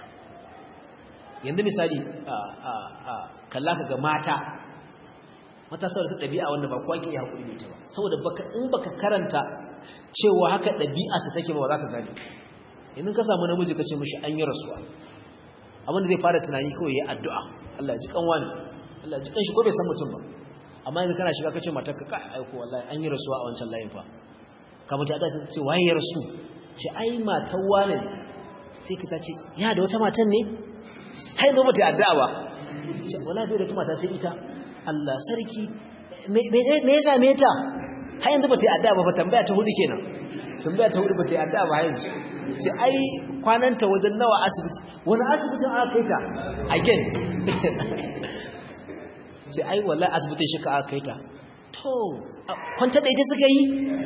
yanzu misali kalla ka ga mata mata saboda ta ɗabi'a wanda ba kowa ke iya haƙuri mai ta ba saboda baka in baka karanta cewa haka ɗabi'a su take ba za ka gane yanzu ka samu namiji ka ce mishi an yi rasuwa abinda zai fara tunani kawai ya addu'a Allah ya ji kanwa ne Allah ji kanshi ko bai san mutum ba amma yanzu kana shiga kace matar ka kai aiko wallahi an yi rasuwa a wancan layin fa ka mutu da ce waye ya rasu ce ai matar wane sai ka ce ya da wata matan ne kai zo mata addu'a ba ce wallahi bai da wata mata sai ita Allah sarki me me ya same ta har yanzu ba ta addu'a ba fa tambaya ta hudu kenan tambaya ta hudu ba ta addu'a ba yanzu ce ai kwananta wajen nawa asibiti wani asibitin aka kai ta again sai ai wallahi asibitin shi ka aka kai ta to kwanta da ita suka yi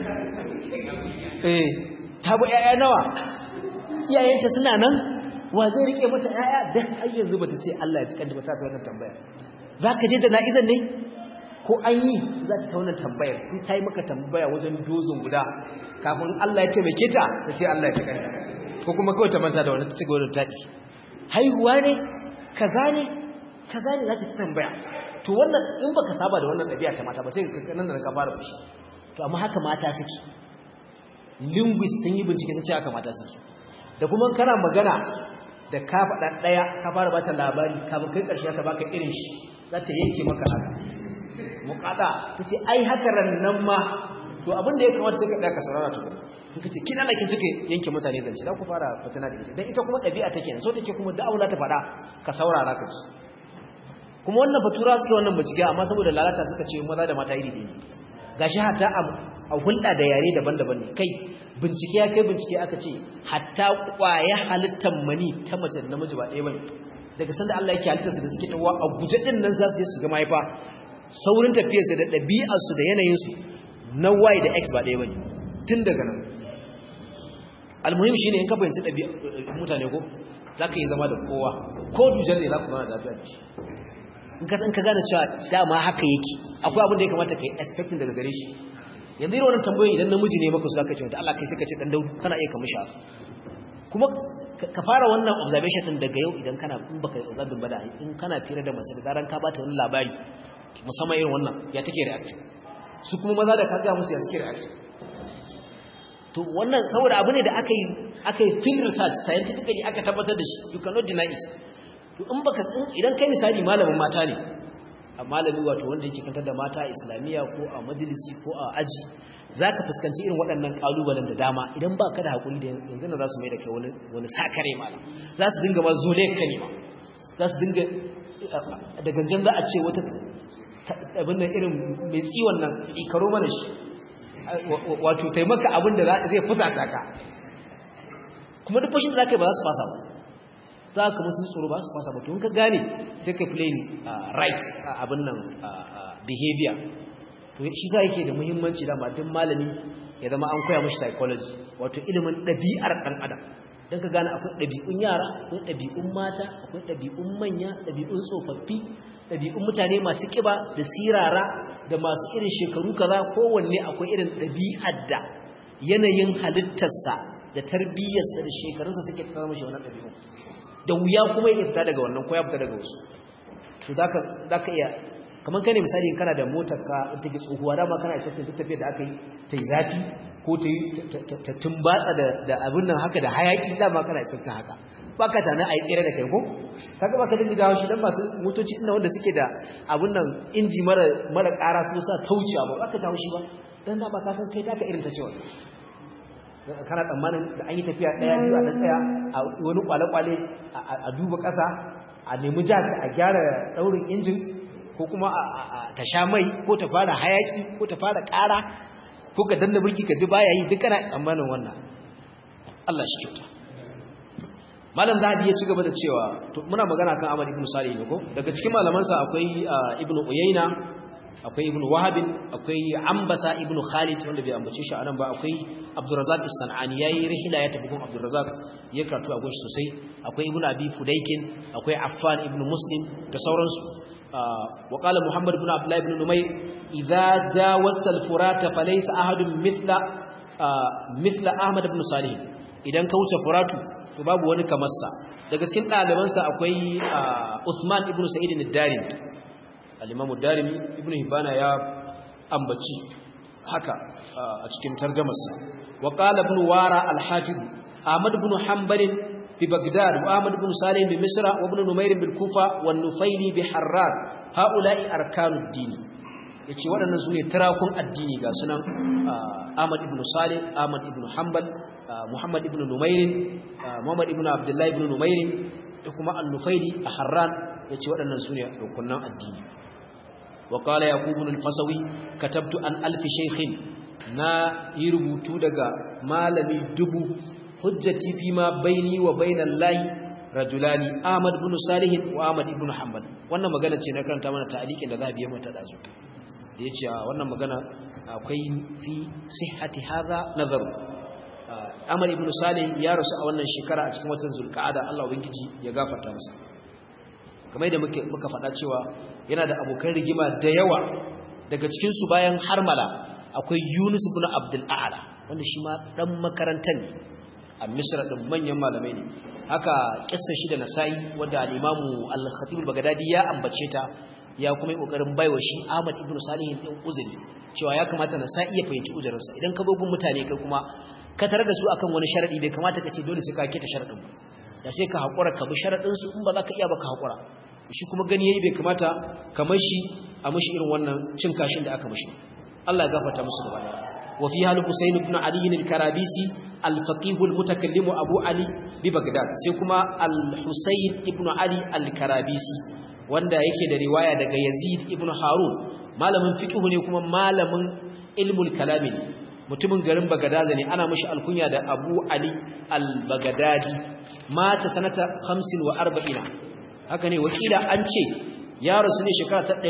eh ta bu ƴaƴa nawa iyayenta suna nan wa zai rike mata ƴaƴa dan har yanzu bata ce Allah ya tsikanta ba ta ta wannan tambaya zaka je da na'izan ne ko an yi za ta wannan tambayar sai ta yi maka tambaya wajen dozin guda kafin Allah ya taimake ta ta ce Allah ya tsikanta ko kuma kawai ta manta da wannan ta cigaba da taɗi haihuwa ne kaza ne kaza ne za ta tambaya to wannan in baka saba da wannan ɗabi'a ta mata ba sai ka nan da ka fara fushi to amma haka mata suke linguist sun yi bincike sun ce haka mata suke da kuma kana magana da ka faɗa ɗaya ka fara bata labari kafin kai ƙarshe ka baka irin shi za ta yanke maka haka muƙaɗa ta ce ai haka rannan ma to abin da ya kamata sai ka ɗaya ka saurara to in ka ce kina na kin cike yanke mutane zance za ku fara fitina da ita dan ita kuma ɗabi'a take so take kuma da aula ta faɗa ka saurara ka ci kuma wannan batura suke wannan bincike amma saboda lalata suka ce maza da mata iri ne gashi hatta a hulɗa da yare daban-daban ne kai bincike ya kai bincike aka ce hatta kwaya halittar mani ta mace da namiji ba ɗaya bane daga sanda Allah yake halittar su da suke tawa a guje din nan za su je su ga mahaifa saurin tafiyar su da ɗabi'ar su da yanayin su na Y da X ba ɗaya bane tun daga nan almuhim shine in ka fahimci ɗabi'ar mutane ko zaka yi zama da kowa ko dujan ne za ku zama da lafiya da shi in ka san ka gane cewa dama haka yake akwai abin da ya kamata kai expecting daga gare shi yanzu irin wannan tambayoyi idan namiji ne maka su zaka ce da Allah kai sai ka ce dan daudu kana iya kamar sha kuma ka fara wannan observation din daga yau idan kana in baka observe ba da in kana fira da mace da zaran ka bata wani labari musamman irin wannan ya take react su kuma maza da ka ga musu ya suke react to wannan saboda abu ne da aka yi aka yi field research scientifically aka tabbatar da shi you cannot deny it to in baka idan kai misali malamin mata ne a malami wato wanda yake kantar da mata a islamiyya ko a majalisi ko a aji zaka fuskanci irin waɗannan kalubalen da dama idan baka da hakuri da yanzu na za su mai da kai wani wani sakare malam za su dinga ma zole ka ne ma za su dinga da gangan za a ce wata abin nan irin mai tsiwon nan ikaro mana shi wato taimaka abin da zai fusata ka kuma duk fashin da zaka yi ba za su fasa ba za ka musu tsoro ba su fasa ba to in ka gane sai ka play right abin nan behavior to shi sa yake da muhimmanci da duk malami ya zama an koya mashi psychology wato ilimin ɗabi'ar ɗan adam don ka gane akwai ɗabi'un yara akwai ɗabi'un mata akwai ɗabi'un manya ɗabi'un tsofaffi ɗabi'un mutane masu ƙiba da sirara da masu irin shekaru kaza kowanne akwai irin ɗabi'ar da yanayin halittarsa da tarbiyyarsa da shekarunsa suke tsara mashi wannan ɗabi'un da wuya kuma ya fita daga wannan ko ya fita daga wasu to zaka zaka iya kamar kai ne misali kana da motar ka in take tsohuwa dama kana isa ta tafiya da aka yi ta yi zafi ko ta yi ta tumbatsa da da abin nan haka da hayaki dama kana isa ta haka baka tana ai tsere da kai ko kaga baka dinga dawo shi dan masu motoci ina wanda suke da abin nan inji mara mara ƙara su sa tauci abu baka jawo shi ba dan da ba ka san kai taka irin ta cewa kana tsammanin da an yi tafiya ɗaya biyu a tsaya a wani kwale-kwale a duba ƙasa a nemi jak a gyara ɗaurin injin ko kuma ta sha mai ko ta fara hayaki ko ta fara ƙara ko ka danna birki ka ji baya yi duk kana tsammanin wannan Allah shi kyauta malam zahabi ya ci gaba da cewa to muna magana kan Ahmad ibn Salih ne ko daga cikin malamansa akwai Ibn Uyayna akwai ibn wahabin akwai ambasa ibn khalid wanda bai ambace shi anan ba akwai abdurrazzaq as-sanani yayi rihla ya tafi gun abdurrazzaq ya karatu a gunshi sosai akwai ibn abi fudaykin akwai affan ibn muslim da sauransu wa qala muhammad ibn abdullah ibn numayr idza jawazta al-furat falaysa ahadun mithla mithla ahmad ibn salih idan ka wuce furatu to babu wani kamar sa daga cikin ɗalibansa akwai usman ibn sa'id ad-darimi al-Imam darimi Ibn Hibana ya ambaci haka a cikin tarjumarsa wa qala ibn Wara al-Hafiz Ahmad ibn Hanbal bi Baghdad wa Ahmad ibn Salih bi Misra wa ibn Numayr bil Kufa wa Nufayli bi Harran haula'i arkanud din yace waɗannan sune tirakun addini ga sunan Ahmad ibn Salih Ahmad ibn Hanbal Muhammad ibn Numayr Muhammad ibn Abdullah ibn Numayr da kuma An-Nufayli a Harran yace waɗannan sune rukunan addini وقال يعقوب الفصوي كتبت عن ألف شيخ نا يربطو daga malami dubu hujjati fi ma baini wa bainal lahi rajulani Ahmad ibn Salih wa Ahmad ibn Hanbal wannan magana ce na karanta mana ta'liqin da za biye mata dazu da yace wannan magana akwai fi sihhati hadha nazar Ahmad ibn Salih ya rasu a wannan shekara a cikin watan Zulqa'ada Allah ubangiji ya gafarta masa kamar da muke muka faɗa cewa yana da abokan rigima da yawa daga cikin su bayan harmala akwai Yunus ibn Abdul A'la wanda shi ma dan makarantar ne a Misra din manyan malamai ne haka kissa shi da Nasa'i wanda al-Imam al-Khatib al-Baghdadi ya ambace ta ya kuma yi kokarin baiwa shi Ahmad ibn Salih din uzuri cewa ya kamata Nasa'i ya fahimci uzurinsa idan ka gogun mutane kai kuma ka tare da su akan wani sharadi bai kamata ka ce dole sai ka keta sharadin ba da sai ka hakura ka bi sharadin su in ba za ka iya ba ka hakura shi kuma gani yayi bai kamata kamar shi a mushi irin wannan cin kashin da aka mushi Allah ya gafarta musu gaba daya wa fi hal Husayn ibn Ali al-Karabisi al-faqih al-mutakallim Abu Ali bi Baghdad sai kuma al-Husayn ibn Ali al-Karabisi wanda yake da riwaya daga Yazid ibn Harun malamin fiqh ne kuma malamin ilmul kalam ne mutumin garin Bagadaza ne ana mashi alkunya da Abu Ali al-Bagadadi mata sanata 45 haka ne wakila an ce ya rasu ne shekara ta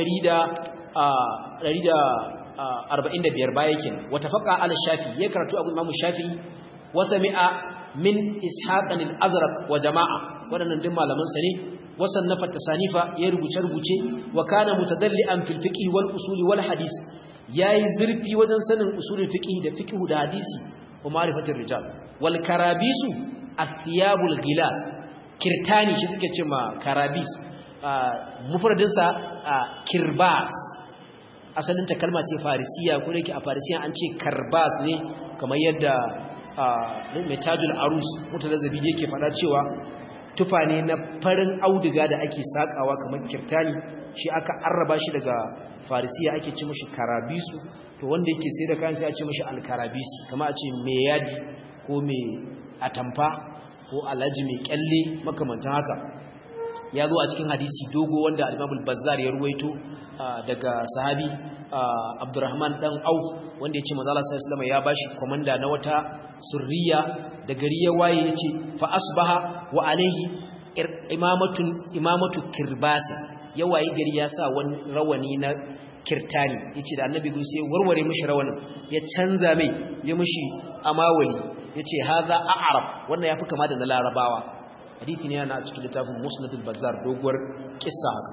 145 baya kenan wata faqa al-Shafi ya karatu Abu Imam Shafi wa sami'a min Ishaq al-Azraq wa jama'a wadannan din malaman sa ne wasannafa tasanifa ya rubuce rubuce wa kana mutadallian fil fiqh wal usul wal hadith yayi zurfi wajen sanin usulul fiqh da fiqh da hadisi wa ma'rifatir rijal wal karabisu athiyabul gilas kirtani shi suke cewa karabis mufradin sa kirbas asalin ta kalma ce farisiya ko yake a farisiya an ce karbas ne kamar yadda mai tajul arus mutalazzabi yake fada cewa tufa ne na farin auduga da ake sakawa kamar kirtani shi aka arraba shi daga farisiya ake ci mashi karabisu to wanda yake sai da kayan sai a ce mashi alkarabisi kama a ce mai yadi ko mai atamfa ko alhaji mai kyalle makamantan haka ya zo a cikin hadisi dogo wanda al-imamul bazzar ya ruwaito daga sahabi abdurrahman dan auf wanda ya ce manzala sallallahu ya bashi komanda na wata surriya da gari ya waye ya ce fa asbaha wa alaihi imamatun imamatu kirbasi ya waye gari ya sa wani rawani na kirtani yace da annabi zo sai warware mishi rawanin ya canza mai ya mishi amawali yace hadha a'rab wannan yafi kama da na larabawa hadisi ne yana a cikin littafin musnad al-bazzar doguwar kissa haka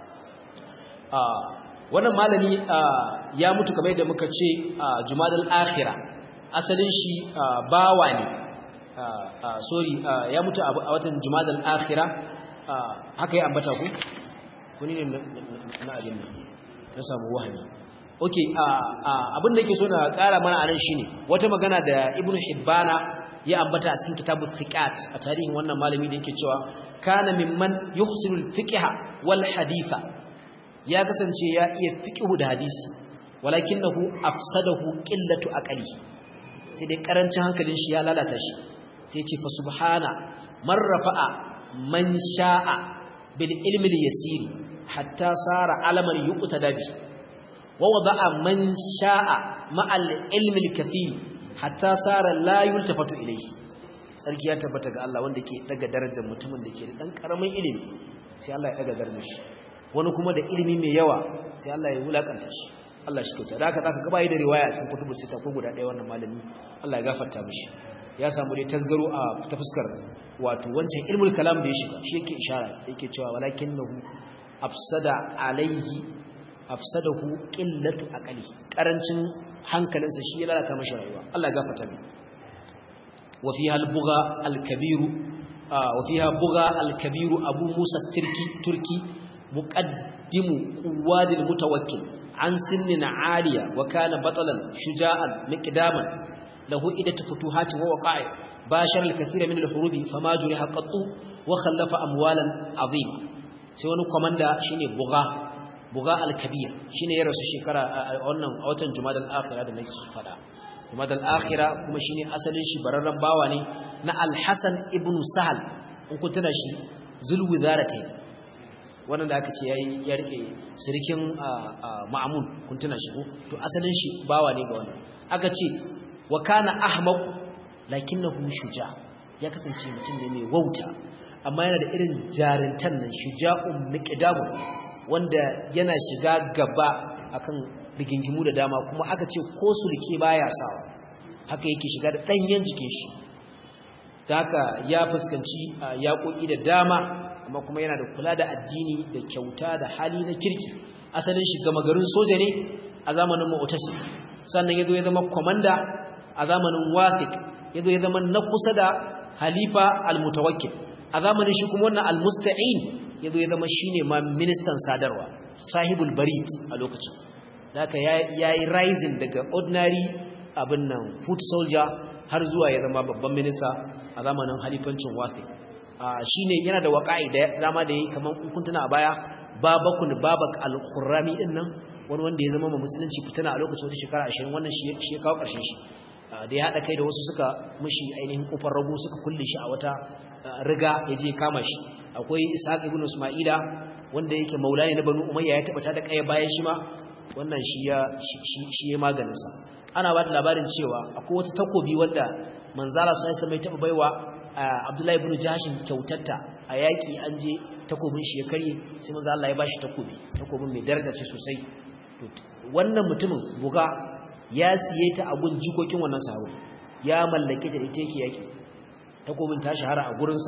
wannan malami ya mutu kamar yadda muka ce jumadal akhira asalin shi bawa ne sorry ya mutu a watan jumadal akhira haka ya ambata ku kuni ne na abin nan na samu wahami ok abin da yake so na kara mana anan shine wata magana da ibnu hibbana ya ambata a cikin kitabu thiqat a tarihin wannan malami da yake cewa kana mimman yuhsinu al-fiqha wal haditha ya kasance ya iya fiqhu da hadisi walakinahu afsadahu qillatu aqli sai dai karancin hankalin shi ya lalata shi sai ya ce fa subhana man rafa'a man sha'a bil ilmi al-yasiri hatta sara alaman yuqtada bi wa wada'a man sha'a ma'al ilmi al-kathir hatta sara la yultafatu ilayhi sarki ya tabbata ga Allah wanda ke daga darajar mutumin da ke da dan karamin ilimi sai Allah ya daga darajar shi wani kuma da ilimi mai yawa sai Allah ya wulakanta shi Allah shi kyauta da haka zaka ga bai da riwaya cikin kutubus sita ko guda ɗaya wannan malami Allah ya gafarta mishi ya samu dai tasgaro a ta fuskar wato wancan ilmul kalam da ya shiga shi yake ishara yake cewa walakinahu afsada alaihi afsadahu qillatu aqli karancin hankalinsa shi ya lalata mashi rayuwa Allah ya gafarta mi wa fiha al-bugha al-kabir wa fiha bugha al-kabir Abu Musa Turki Turki muqaddimu quwadil mutawakkil an sinnin aliya wa kana batalan shuja'an miqdaman lahu idatu futuhatin wa waqa'i bashar al-kathira min al-hurubi fama juriha qattu wa khallafa amwalan 'azima sai wani komanda shine buga buga al-kabir shine ya rasu shekara a wannan watan jumadal akhirah da nake fada jumadal akhirah kuma shine asalin shi bararran bawa ne na al-hasan ibn sahal in kun tana shi zulwizarate wannan da aka ce yayi ya rike sirkin ma'mun kun tana shi ko to asalin shi bawa ne ga wannan aka ce wa kana ahmaq lakinnahu shuja ya kasance mutum ne mai wauta amma yana da irin jarintan nan shuja'un miqdamun wanda yana shiga gaba akan rigingimu da dama kuma aka ce ko sulke baya sawa haka yake shiga da danyen jikin shi da haka ya fuskanci yaƙoƙi da dama amma kuma yana da kula da addini da kyauta da hali na kirki asalin shi gama garin soja ne a zamanin mu'tasim sannan yazo ya zama komanda a zamanin wathiq yazo ya zama na kusa da halifa al-mutawakkil a zamanin shi kuma wannan al-musta'in yazo ya zama shine ma ministan sadarwa sahibul barit a lokacin haka yayi rising daga ordinary abin nan foot soldier har zuwa ya zama babban minista a zamanin halifancin wathiq shine yana da waƙa'i da dama da yi kamar kuntuna a baya babakun babak al-khurrami din nan wani wanda ya zama ma musulunci fitina a lokacin wata shekara 20 wannan shi ya kawo ƙarshen shi da ya haɗa kai da wasu suka mushi ainihin kofar rago suka kulle shi a wata riga ya je kama shi akwai ishaq ibn isma'ila wanda yake maula ne na banu umayya ya tabbata da kai bayan shi ma wannan shi ya shi ya maganin sa ana ba da labarin cewa akwai wata takobi wanda manzala sai sai mai taba baiwa abdullahi ibn jashin kyautatta a yaki an je takobin shi ya karye sai manzo Allah ya bashi takobi takobin mai daraja ce sosai wannan mutumin buga ya siye ta a gun jikokin wannan sahabo ya mallake ta ita yake yaki takobin ta shahara a gurinsa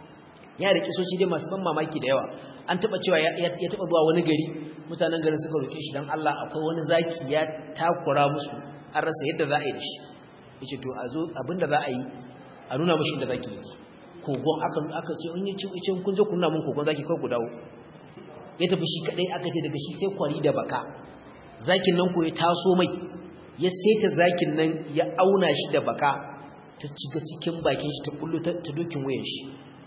ya da kisoshi dai masu ban mamaki da yawa an taba cewa ya taba zuwa wani gari mutanen garin suka roke shi dan Allah akwai wani zaki ya takura musu an rasa yadda za a yi da shi yace to a zo abinda za a yi a nuna mushi inda zaki yake kogon aka aka ce in yace yace kun je kun nuna mun kogon zaki kai ku dawo ya tafi shi kadai aka ce daga shi sai kwari da baka zakin nan ko ya taso mai ya saita zakin nan ya auna shi da baka ta ciga cikin bakin shi ta kullu ta dokin wayan shi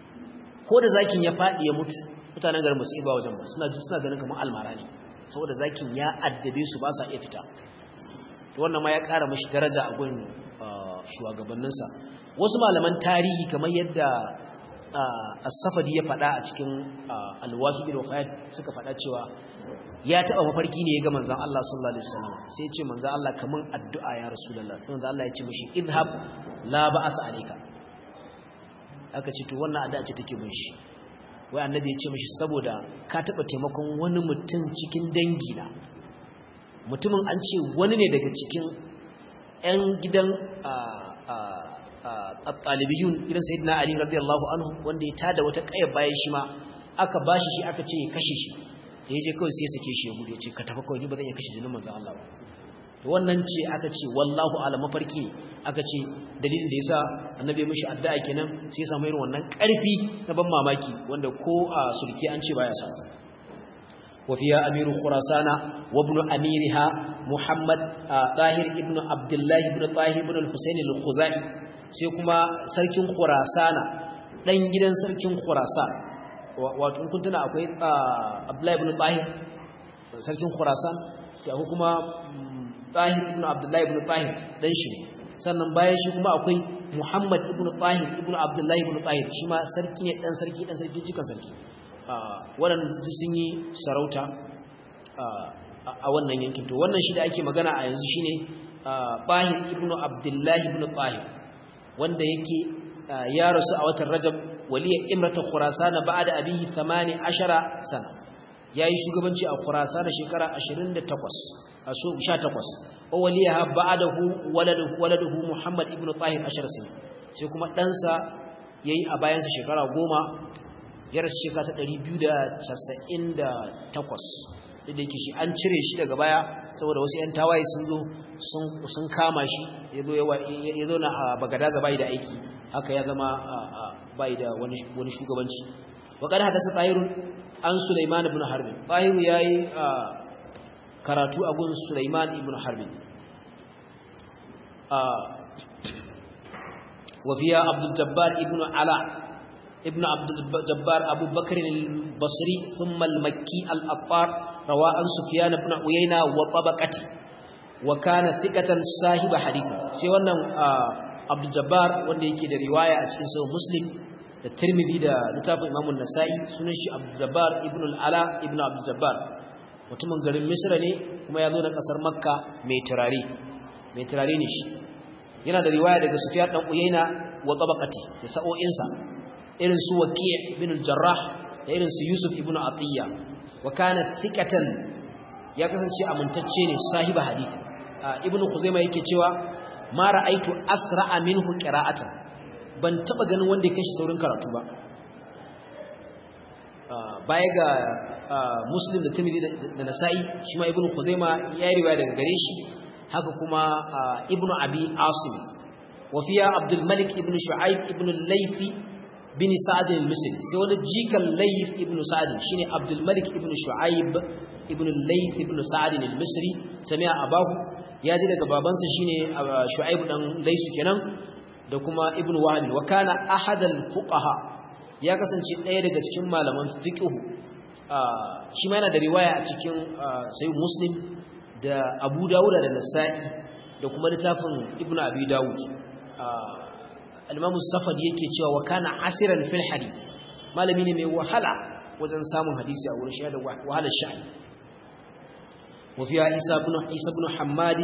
ko da zakin ya fadi ya mutu mutanen garin musu iba wajen ba suna suna ganin kamar almara ne saboda zakin ya addabe su ba sa iya fita wannan ma ya ƙara mashi daraja a gun shugabanninsa wasu malaman tarihi kamar yadda as-safadi ya faɗa a cikin al-wafi bil wafayat suka faɗa cewa ya taɓa mafarki ne ya ga manzon Allah sallallahu alaihi wasallam sai ya ce manzon Allah kaman addu'a ya rasulullah sai manzon Allah ya ce mishi idhab la ba'asa alayka aka ce to wannan addu'a ce take mun shi wai annabi ya ce mishi saboda ka taɓa taimakon wani mutum cikin dangi na mutumin an ce wani ne daga cikin 'yan gidan ɗalibiyun gidan sayidina ali radiyallahu anhu wanda ya tada wata ƙaya bayan shi ma aka bashi shi aka ce ya kashe shi da ya je kawai sai ya sake shi ya gudu ya ce ka tafi kawai ni ba zan iya kashe jinin manzan Allah ba to wannan ce aka ce wallahu ala mafarki aka ce dalilin da yasa annabi mishi addu'a kenan sai ya samu irin wannan ƙarfi na ban mamaki wanda ko a sulki an ce baya samu وفيها أمير خراسان وابن أميرها محمد طاهر ابن عبد الله بن طاهر بن الحسين الخزاعي سيكما سركن خراسان دان gidan sarkin Khurasan wato kun tuna akwai Abdullah ibn Tahir sarkin Khurasan da kuma Tahir ibn Abdullah ibn Tahir dan shi sannan bayan shi kuma akwai Muhammad ibn Tahir ibn Abdullah ibn Tahir shi ma sarki ne dan sarki dan sarki jikan sarki waɗanda sun yi sarauta a wannan yankin to wannan shi da ake magana a yanzu shine Bahir ibn Abdullahi ibn Bahir wanda yake ya rasu a watan Rajab waliya imrata Khurasan ba'da abihi 18 sana yayi shugabanci a Khurasan shekara 28 a so 18 wa waliyaha ba'dahu waladuhu waladuhu Muhammad ibn Tahir 10 sana sai kuma ɗansa yayi a bayansa shekara 10 ya rasu shekara ta 298 da da yake shi an cire shi daga baya saboda wasu 'yan tawaye sun zo sun kama shi ya zo na a bagadaza bai da aiki haka ya zama bai da wani shugabanci waƙar hadasa tsahirun an suleiman ibn harbin tsahiru ya yi karatu a gun suleiman ibn harbin wafiya abdul jabbar ibn ala ابن عبد الجبار أبو بكر البصري ثم المكي الأطار روى عن سفيان بن عيينة وطبقته وكان ثقة صاحب حديث سيوانا عبد الجبار wanda yake da riwaya a cikin sahih Muslim da Tirmidhi da littafin Imam An-Nasa'i sunan shi Abdul Jabbar ibn al-Ala ibn Abdul Jabbar mutumin garin Misra ne kuma ya zo da kasar Makka mai turare mai turare ne shi yana da riwaya daga Sufyan dan Uyayna wa tabaqati da sa'o'insa irin su waqi' ibn al-jarrah da irin su yusuf ibn atiyya wa kana thiqatan ya kasance amintacce ne sahiba hadisi ibn khuzaimah yake cewa ma ra'aitu asra'a minhu qira'atan ban taba ganin wanda ya kashi saurin karatu ba baya ga muslim da tirmidhi da nasa'i shi ma ibn khuzaimah ya yi riwaya daga gare shi haka kuma ibn abi asim wa fiya abdul malik ibn shu'aib ibn al-laythi bin sa'ad al-misri sai wani jikan layth ibn sa'ad shine abdul malik ibn shu'aib ibn al-layth ibn sa'ad al-misri sami'a abahu ya ji daga babansa shine shu'aib dan laysu kenan da kuma ibn wahab wa kana ahad al-fuqaha ya kasance ɗaya daga cikin malaman fiqh shi ma yana da riwaya a cikin sahih muslim da abu dawud da nasa'i da kuma littafin ibn abi dawud al-imam safad yake cewa wa kana asiran fil hadith malami ne mai wahala wajen samun hadisi a wurin shi da wahalar sha'ani wa fiya isa ibn isa ibn hammadi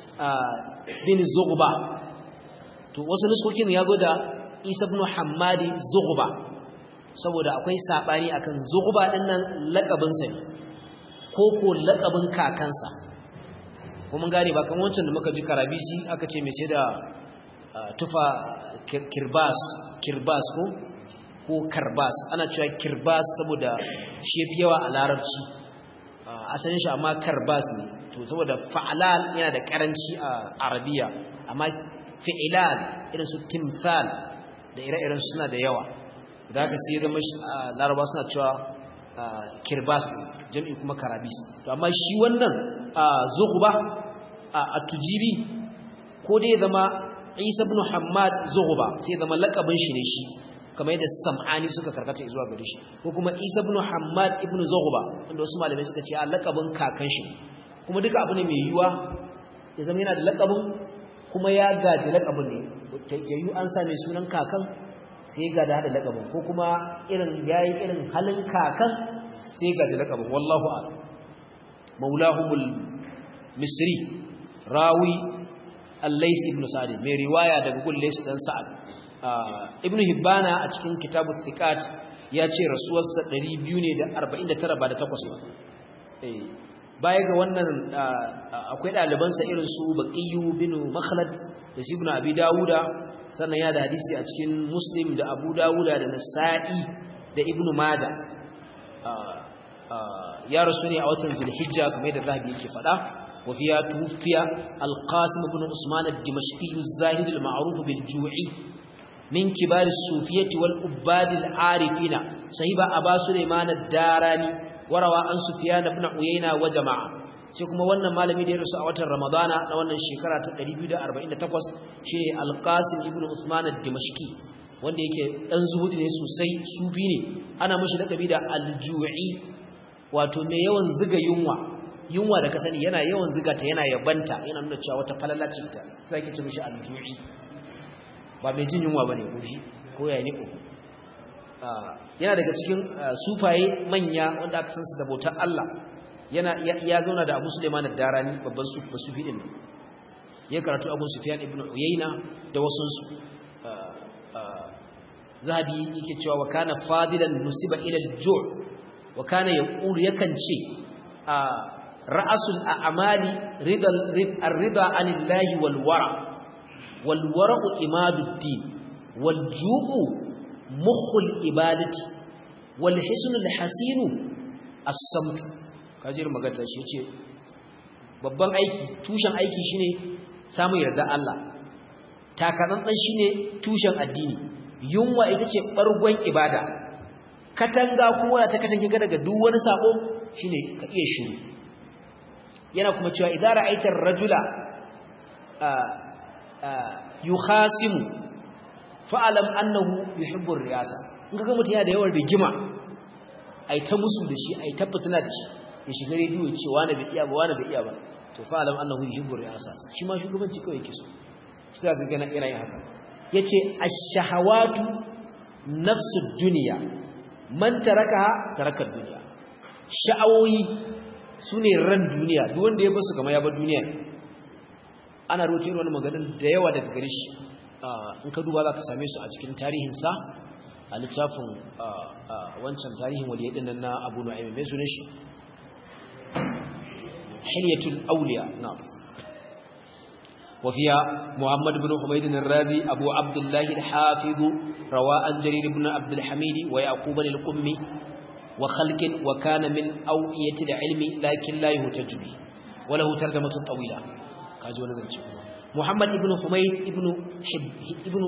bin zughba to wasu nuskokin ya zo da isa ibn hammadi zughba saboda akwai sabani akan zughba din nan lakabin sa ne ko ko lakabin kakansa ko mun gane ba kamar wancan da muka ji karabisi aka ce mai sai da tufa kirbas kirbas ko ko karbas ana cewa kirbas saboda shi yafi yawa a larabci asalin shi amma karbas ne to saboda fa'alal yana da karanci a arabiya amma fi'ilal irin su timthal da ire-iren suna da yawa da haka sai zama laraba suna cewa kirbas jam'i kuma karabis to amma shi wannan zuhuba a tujibi ko dai zama isa ibn hammad zuhuba sai zama lakabin shi ne shi kamar yadda sam'ani suka karkata zuwa gare shi ko kuma isa ibn hammad ibn zuhuba wanda wasu malamai suka ce a lakabin kakan shi kuma duka abu ne mai yiwuwa ya zama yana da lakabin kuma ya gaji lakabin ne yayu an same sunan kakan sai ya gada hada lakabin ko kuma irin yayi irin halin kakan sai ya gaji lakabin wallahu a'lam maulahumul misri rawi al-lays ibn sa'd mai riwaya daga gun lays dan sa'ad ibn hibbana a cikin kitabu thiqat ya ce rasuwarsa 249 ba da takwas ba eh baya ga wannan akwai ɗalibansa irin su baqiyu bin makhlad da su ibn abi dawuda sannan ya da hadisi a cikin muslim da abu dawuda da nasa'i da ibn majah ya rasu ne a watan zulhijja kamar da zahabi yake faɗa wa fiya tufiya alqasim ibn usman ad-dimashqi az-zahid al-ma'ruf bil-ju'i min kibar as-sufiyyah wal-ubbad al-arifina sahiba aba sulaiman ad-darani warawa an sufyan ibn uyayna wa jama'a sai kuma wannan malami da ya rasu a watan ramadana na wannan shekara ta 248 shine al-qasim ibn usman ad-dimashqi wanda yake dan zuhudi ne sosai sufi ne ana mishi lakabi da al-ju'i wato mai yawan ziga yunwa yunwa da ka sani yana yawan ziga ta yana yabanta yana nuna cewa wata falala ce ta sai ke ce mishi al-ju'i ba mai jin yunwa bane ko shi ko ya ne ko yana daga cikin sufaye manya wanda aka san su da bautar Allah yana ya zauna da Abu Sulaiman ad-Darani babban sufi din ya karatu Abu Sufyan ibn Uyayna da wasu su zahabi yake cewa wa kana fadilan nusiba ila al-ju' wa kana yaqulu yakan ce ra'asul a'mali ridal ar-rida 'anillahi wal wara wal wara'u imaduddin wal ju'u mukhul ibadati wal hisnul hasinu as-samt kajir magana shi yace babban aiki tushen aiki shine samun yarda Allah takadan shine tushen addini yunwa ita ce ɓargon ibada katanga kuma ta katange ga daga duk wani sako shine ka iya shiru yana kuma cewa idan ra'aitar rajula yukhasimu fa'alam annahu yuhibbu riyasa in kaga mutum yana da yawan rigima ai ta musu da shi ai ta fitina da shi ya shiga rediyo ya ce wani bai iya ba wani bai iya ba to fa'alam annahu yuhibbu riyasa shi ma shugabanci kawai yake so shi ga ga yana yin haka yace ash-shahawatu nafsud dunya man tarakaha taraka dunya sha'awoyi sune ran duniya duk wanda ya basu kamar ya bar duniya ana roƙe irin wannan maganar da yawa daga gare shi in ka duba zaka same su a cikin tarihin sa a littafin wancan tarihin waliyai din nan na Abu Nu'aym mai sunan shi Hilyatul Awliya na وفيها محمد بن حميد الرازي أبو عبد الله الحافظ رواء جرير بن عبد الحميد ويعقوب القمي وخلق وكان من أوئية العلم لكن لا يهتج به وله ترجمة طويلة كاجو نزل محمد بن حميد ابن حب ابن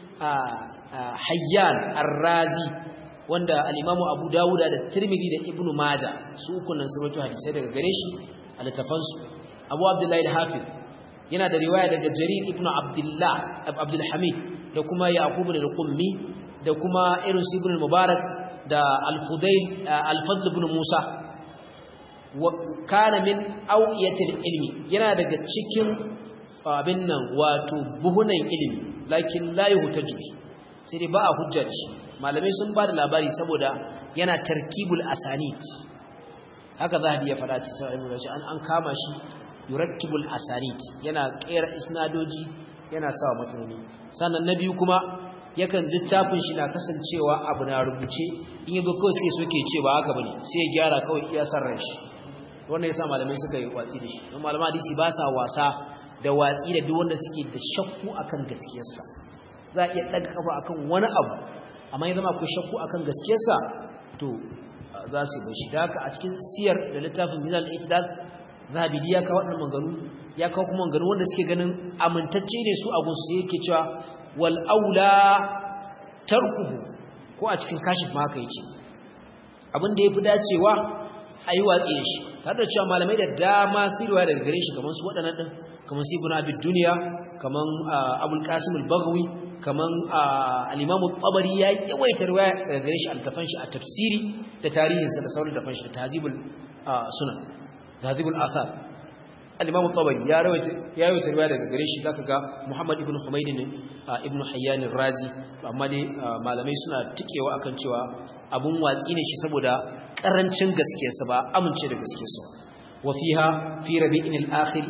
حيان الرازي wanda al-Imam Abu Dawud da Tirmidhi da Ibn Majah su uku nan sun rawaito hadisi daga gare shi a littafansu Abu Abdullah al-Hafiz yana da riwaya daga Jarir ibn Abdullah Abdul Hamid da kuma Yaqub al-Qummi da kuma irin Ibn al-Mubarak da Al-Fudayl Al-Fadl ibn Musa wa kana min awiyatil ilmi yana daga cikin abin nan wato buhunan ilimi lakin la yuhtaju bi sai dai ba a hujja da shi malamai sun ba da labari saboda yana tarkibul asanid haka zahabi ya fada cikin sahih an an kama shi yurakkibul asanid yana kera isnadoji yana sawa matanoni sannan na biyu kuma yakan littafin shi na kasancewa abu na rubuce in yago kawai sai suke ce ba haka bane sai ya gyara kawai iya san ran shi wannan yasa malamai suka yi watsi da shi don malaman hadisi ba sa wasa da watsi da duk wanda suke da shakku akan gaskiyarsa za a iya daga kafa akan wani abu amma ya zama akwai shakku akan gaskiyarsa to za su bar shi da haka a cikin siyar da littafin minal itidal zahabidi ya kawo waɗannan maganu ya kawo kuma maganu wanda suke ganin amintacce ne su abun su yake cewa wal aula tarkuhu ko a cikin kashif ma haka yace abin da yafi dacewa ayi watsi da shi tare da cewa malamai da dama sirwa daga gare shi kamar su waɗannan din kamar su ibn abid dunya kamar abul qasim al-baghawi kamar al-imam al-tabari ya yawaita riwaya daga gare shi al-tafan shi a tafsiri da tarihinsa da sauran tafan shi da tahzibul sunan tahzibul athar al-imam al-tabari ya rawaita ya yawaita riwaya daga gare shi zaka ga muhammad ibn humayd ne ibn hayyan ar-razi amma dai malamai suna tikewa akan cewa abun watsi ne shi saboda karancin gaskiyarsa ba amince da gaskiyarsa wa fiha fi rabi'in al-akhir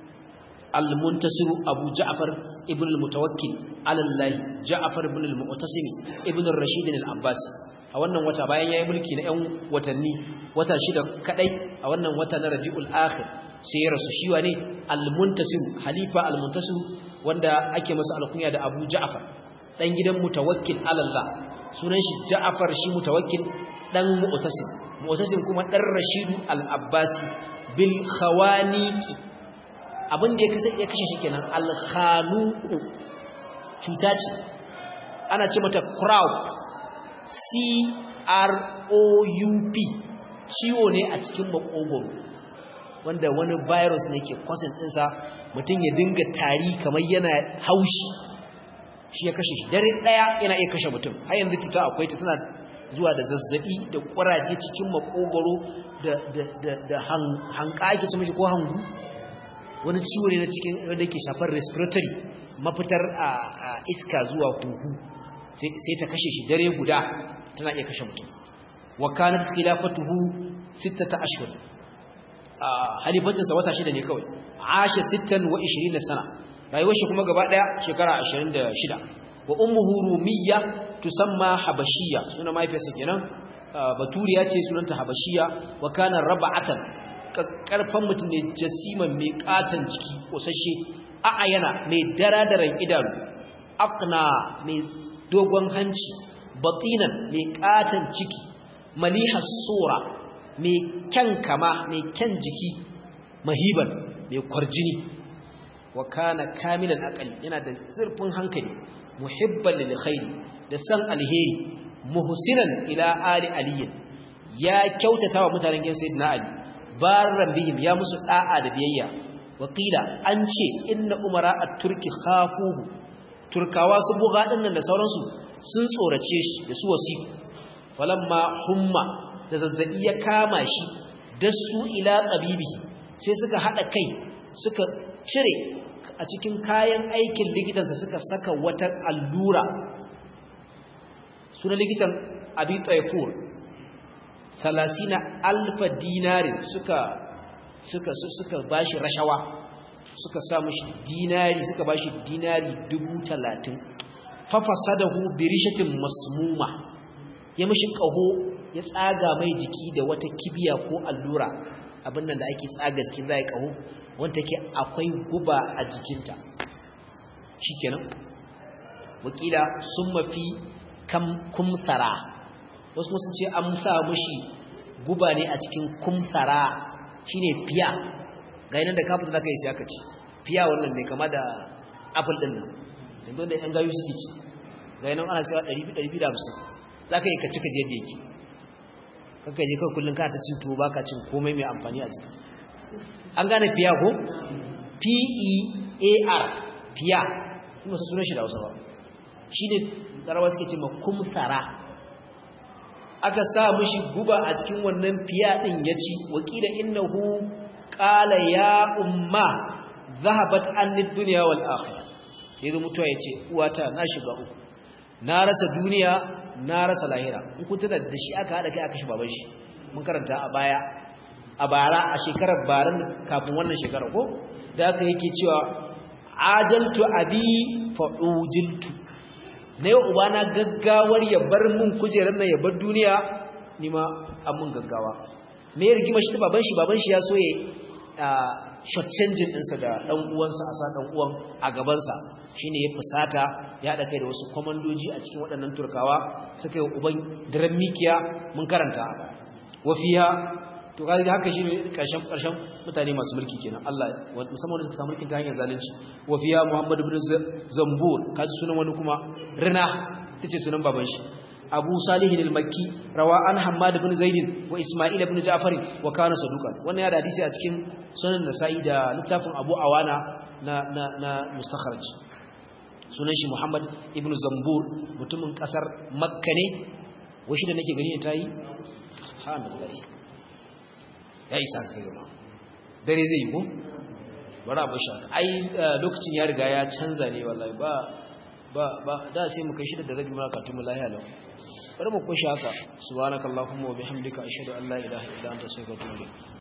al-muntasir abu ja'far ibn al-mutawakkil ala allah ja'far ibn al-mu'tasim ibn ar-rashid al-abbasi a wannan wata bayan yayi mulki na 'yan watanni wata shida kadai a wannan wata na rabiul akhir sai ya rasu shi wane al-muntasir halifa al-muntasir wanda ake masa alkunya da abu ja'far dan gidan mutawakkil ala allah sunan shi ja'far shi mutawakkil dan mu'tasim mu'tasim kuma dan rashidu al-abbasi bil khawaniqi abin da ya kashe shi kenan al-khanuqu cuta ce ana ce mata crowd c r o u p ciwo ne a cikin makogoro wanda wani virus ne ke kwasin ɗinsa mutum ya dinga tari kamar yana haushi shi ya kashe shi dare ɗaya yana iya kashe mutum har yanzu cuta akwai ta tana zuwa da zazzabi da ƙwaraje cikin makogoro da hanka ake ci mashi ko hangu wani ciwo ne na cikin wanda ke shafar respiratory mafitar a iska zuwa huhu sai ta kashe shi dare guda tana iya kashe mutum wa kanat khilafatuhu sittata ashhur halifancin sa wata shida ne kawai asha 26 sana rayuwar shi kuma gaba daya shekara 26 wa ummuhu rumiyya tusamma habashiyya sunan mahaifiyarsa kenan baturiya ce sunanta habashiyya wa kana rab'atan karfan mutum ne jasiman mai katan jiki kosashe a'ayana mai daradaran idanu aqna mai dogon hanci batinan mai katan ciki malihas sura mai kyan kama mai kyan jiki mahiban mai kwarjini wa kana kamilan aqali yana da zurfin hankali muhibban lil khairi da san alheri muhsinan ila ali aliyin ya kyautata wa mutanen gidan sayyidina ali barran bihim ya musu da'a da biyayya wakila an ce inna umara at-turki khafuhu turkawa su buga dinnan da sauransu sun tsorace shi da su wasiku falamma humma da zazzabi ya kama shi da su ila tabibi sai suka hada kai suka cire a cikin kayan aikin likitansa suka saka wata allura suna likitan abi taifur salasina alfa dinarin suka suka suka bashi rashawa suka sa mushi dinari suka bashi dinari dubu talatin fafasadahu bi rishatin masmuma ya mishi kaho ya tsaga mai jiki da wata kibiya ko allura abin nan da ake tsaga jikin zai kaho wanda take akwai guba a jikinta shikenan wakila sun mafi kumsara wasu sun ce an sa mushi guba ne a cikin kumsara shine fiya ga yanar da kafin da ka yi sai aka ci fiya wannan mai kama da apple din nan yanzu da yan gayu suke ci ga yanar ana sayawa 250 za ka yi ka cika je da yake kanka je kawai kullum ka ta cin tuwo baka cin komai mai amfani a jiki an gane fiya ko p-e-a-r fiya kuma su sunan shi da hausa ba shi ne tsarawa suke ce makumsara aka sa mishi guba a cikin wannan fiya ɗin ya ci wakila innahu qala ya umma zahabat anni dunya wal akhirah yayin mutuwa yace uwata na shiga uku na rasa duniya na rasa lahira in kun tana da shi aka hada kai aka shi baban shi mun karanta a baya a bara a shekarar baran kafin wannan shekara ko da aka yake cewa ajaltu abi fa ujiltu na yau ubana gaggawar ya bar mun kujerar nan ya bar duniya ni ma an mun gaggawa me ya rigima shi baban shi baban shi ya so ya short changing ɗinsa da ɗan uwansa a sa ɗan uwan a gabansa shine ya fusata ya haɗa kai da wasu kwamandoji a cikin waɗannan turkawa suka yi uban daren mikiya mun karanta wafiya to kaji haka shine ƙarshen ƙarshen mutane masu mulki kenan Allah musamman wanda suka samu mulkin ta hanyar zalunci wafiya Muhammad ibn Zambur kaji sunan wani kuma rina tace sunan baban shi Abu Salih al-Makki rawa an Hammad ibn Zaid wa Isma'il ibn Ja'far wa kana saduqan wannan ya da hadisi a cikin sunan Nasa'i da littafin Abu Awana na na na mustakhraj sunan shi Muhammad ibn Zambur mutumin kasar Makka ne washi da nake gani ne tayi subhanallah ya isa kai gaba dare zai yi ko bara ba shaka ai lokacin ya riga ya canza ne wallahi ba ba ba da sai mu kai shi da rabi ma ka tumu lahiya lau bari mu kushe haka subhanakallahumma wa bihamdika ashhadu an la ilaha illa anta astaghfiruka wa atubu ilayk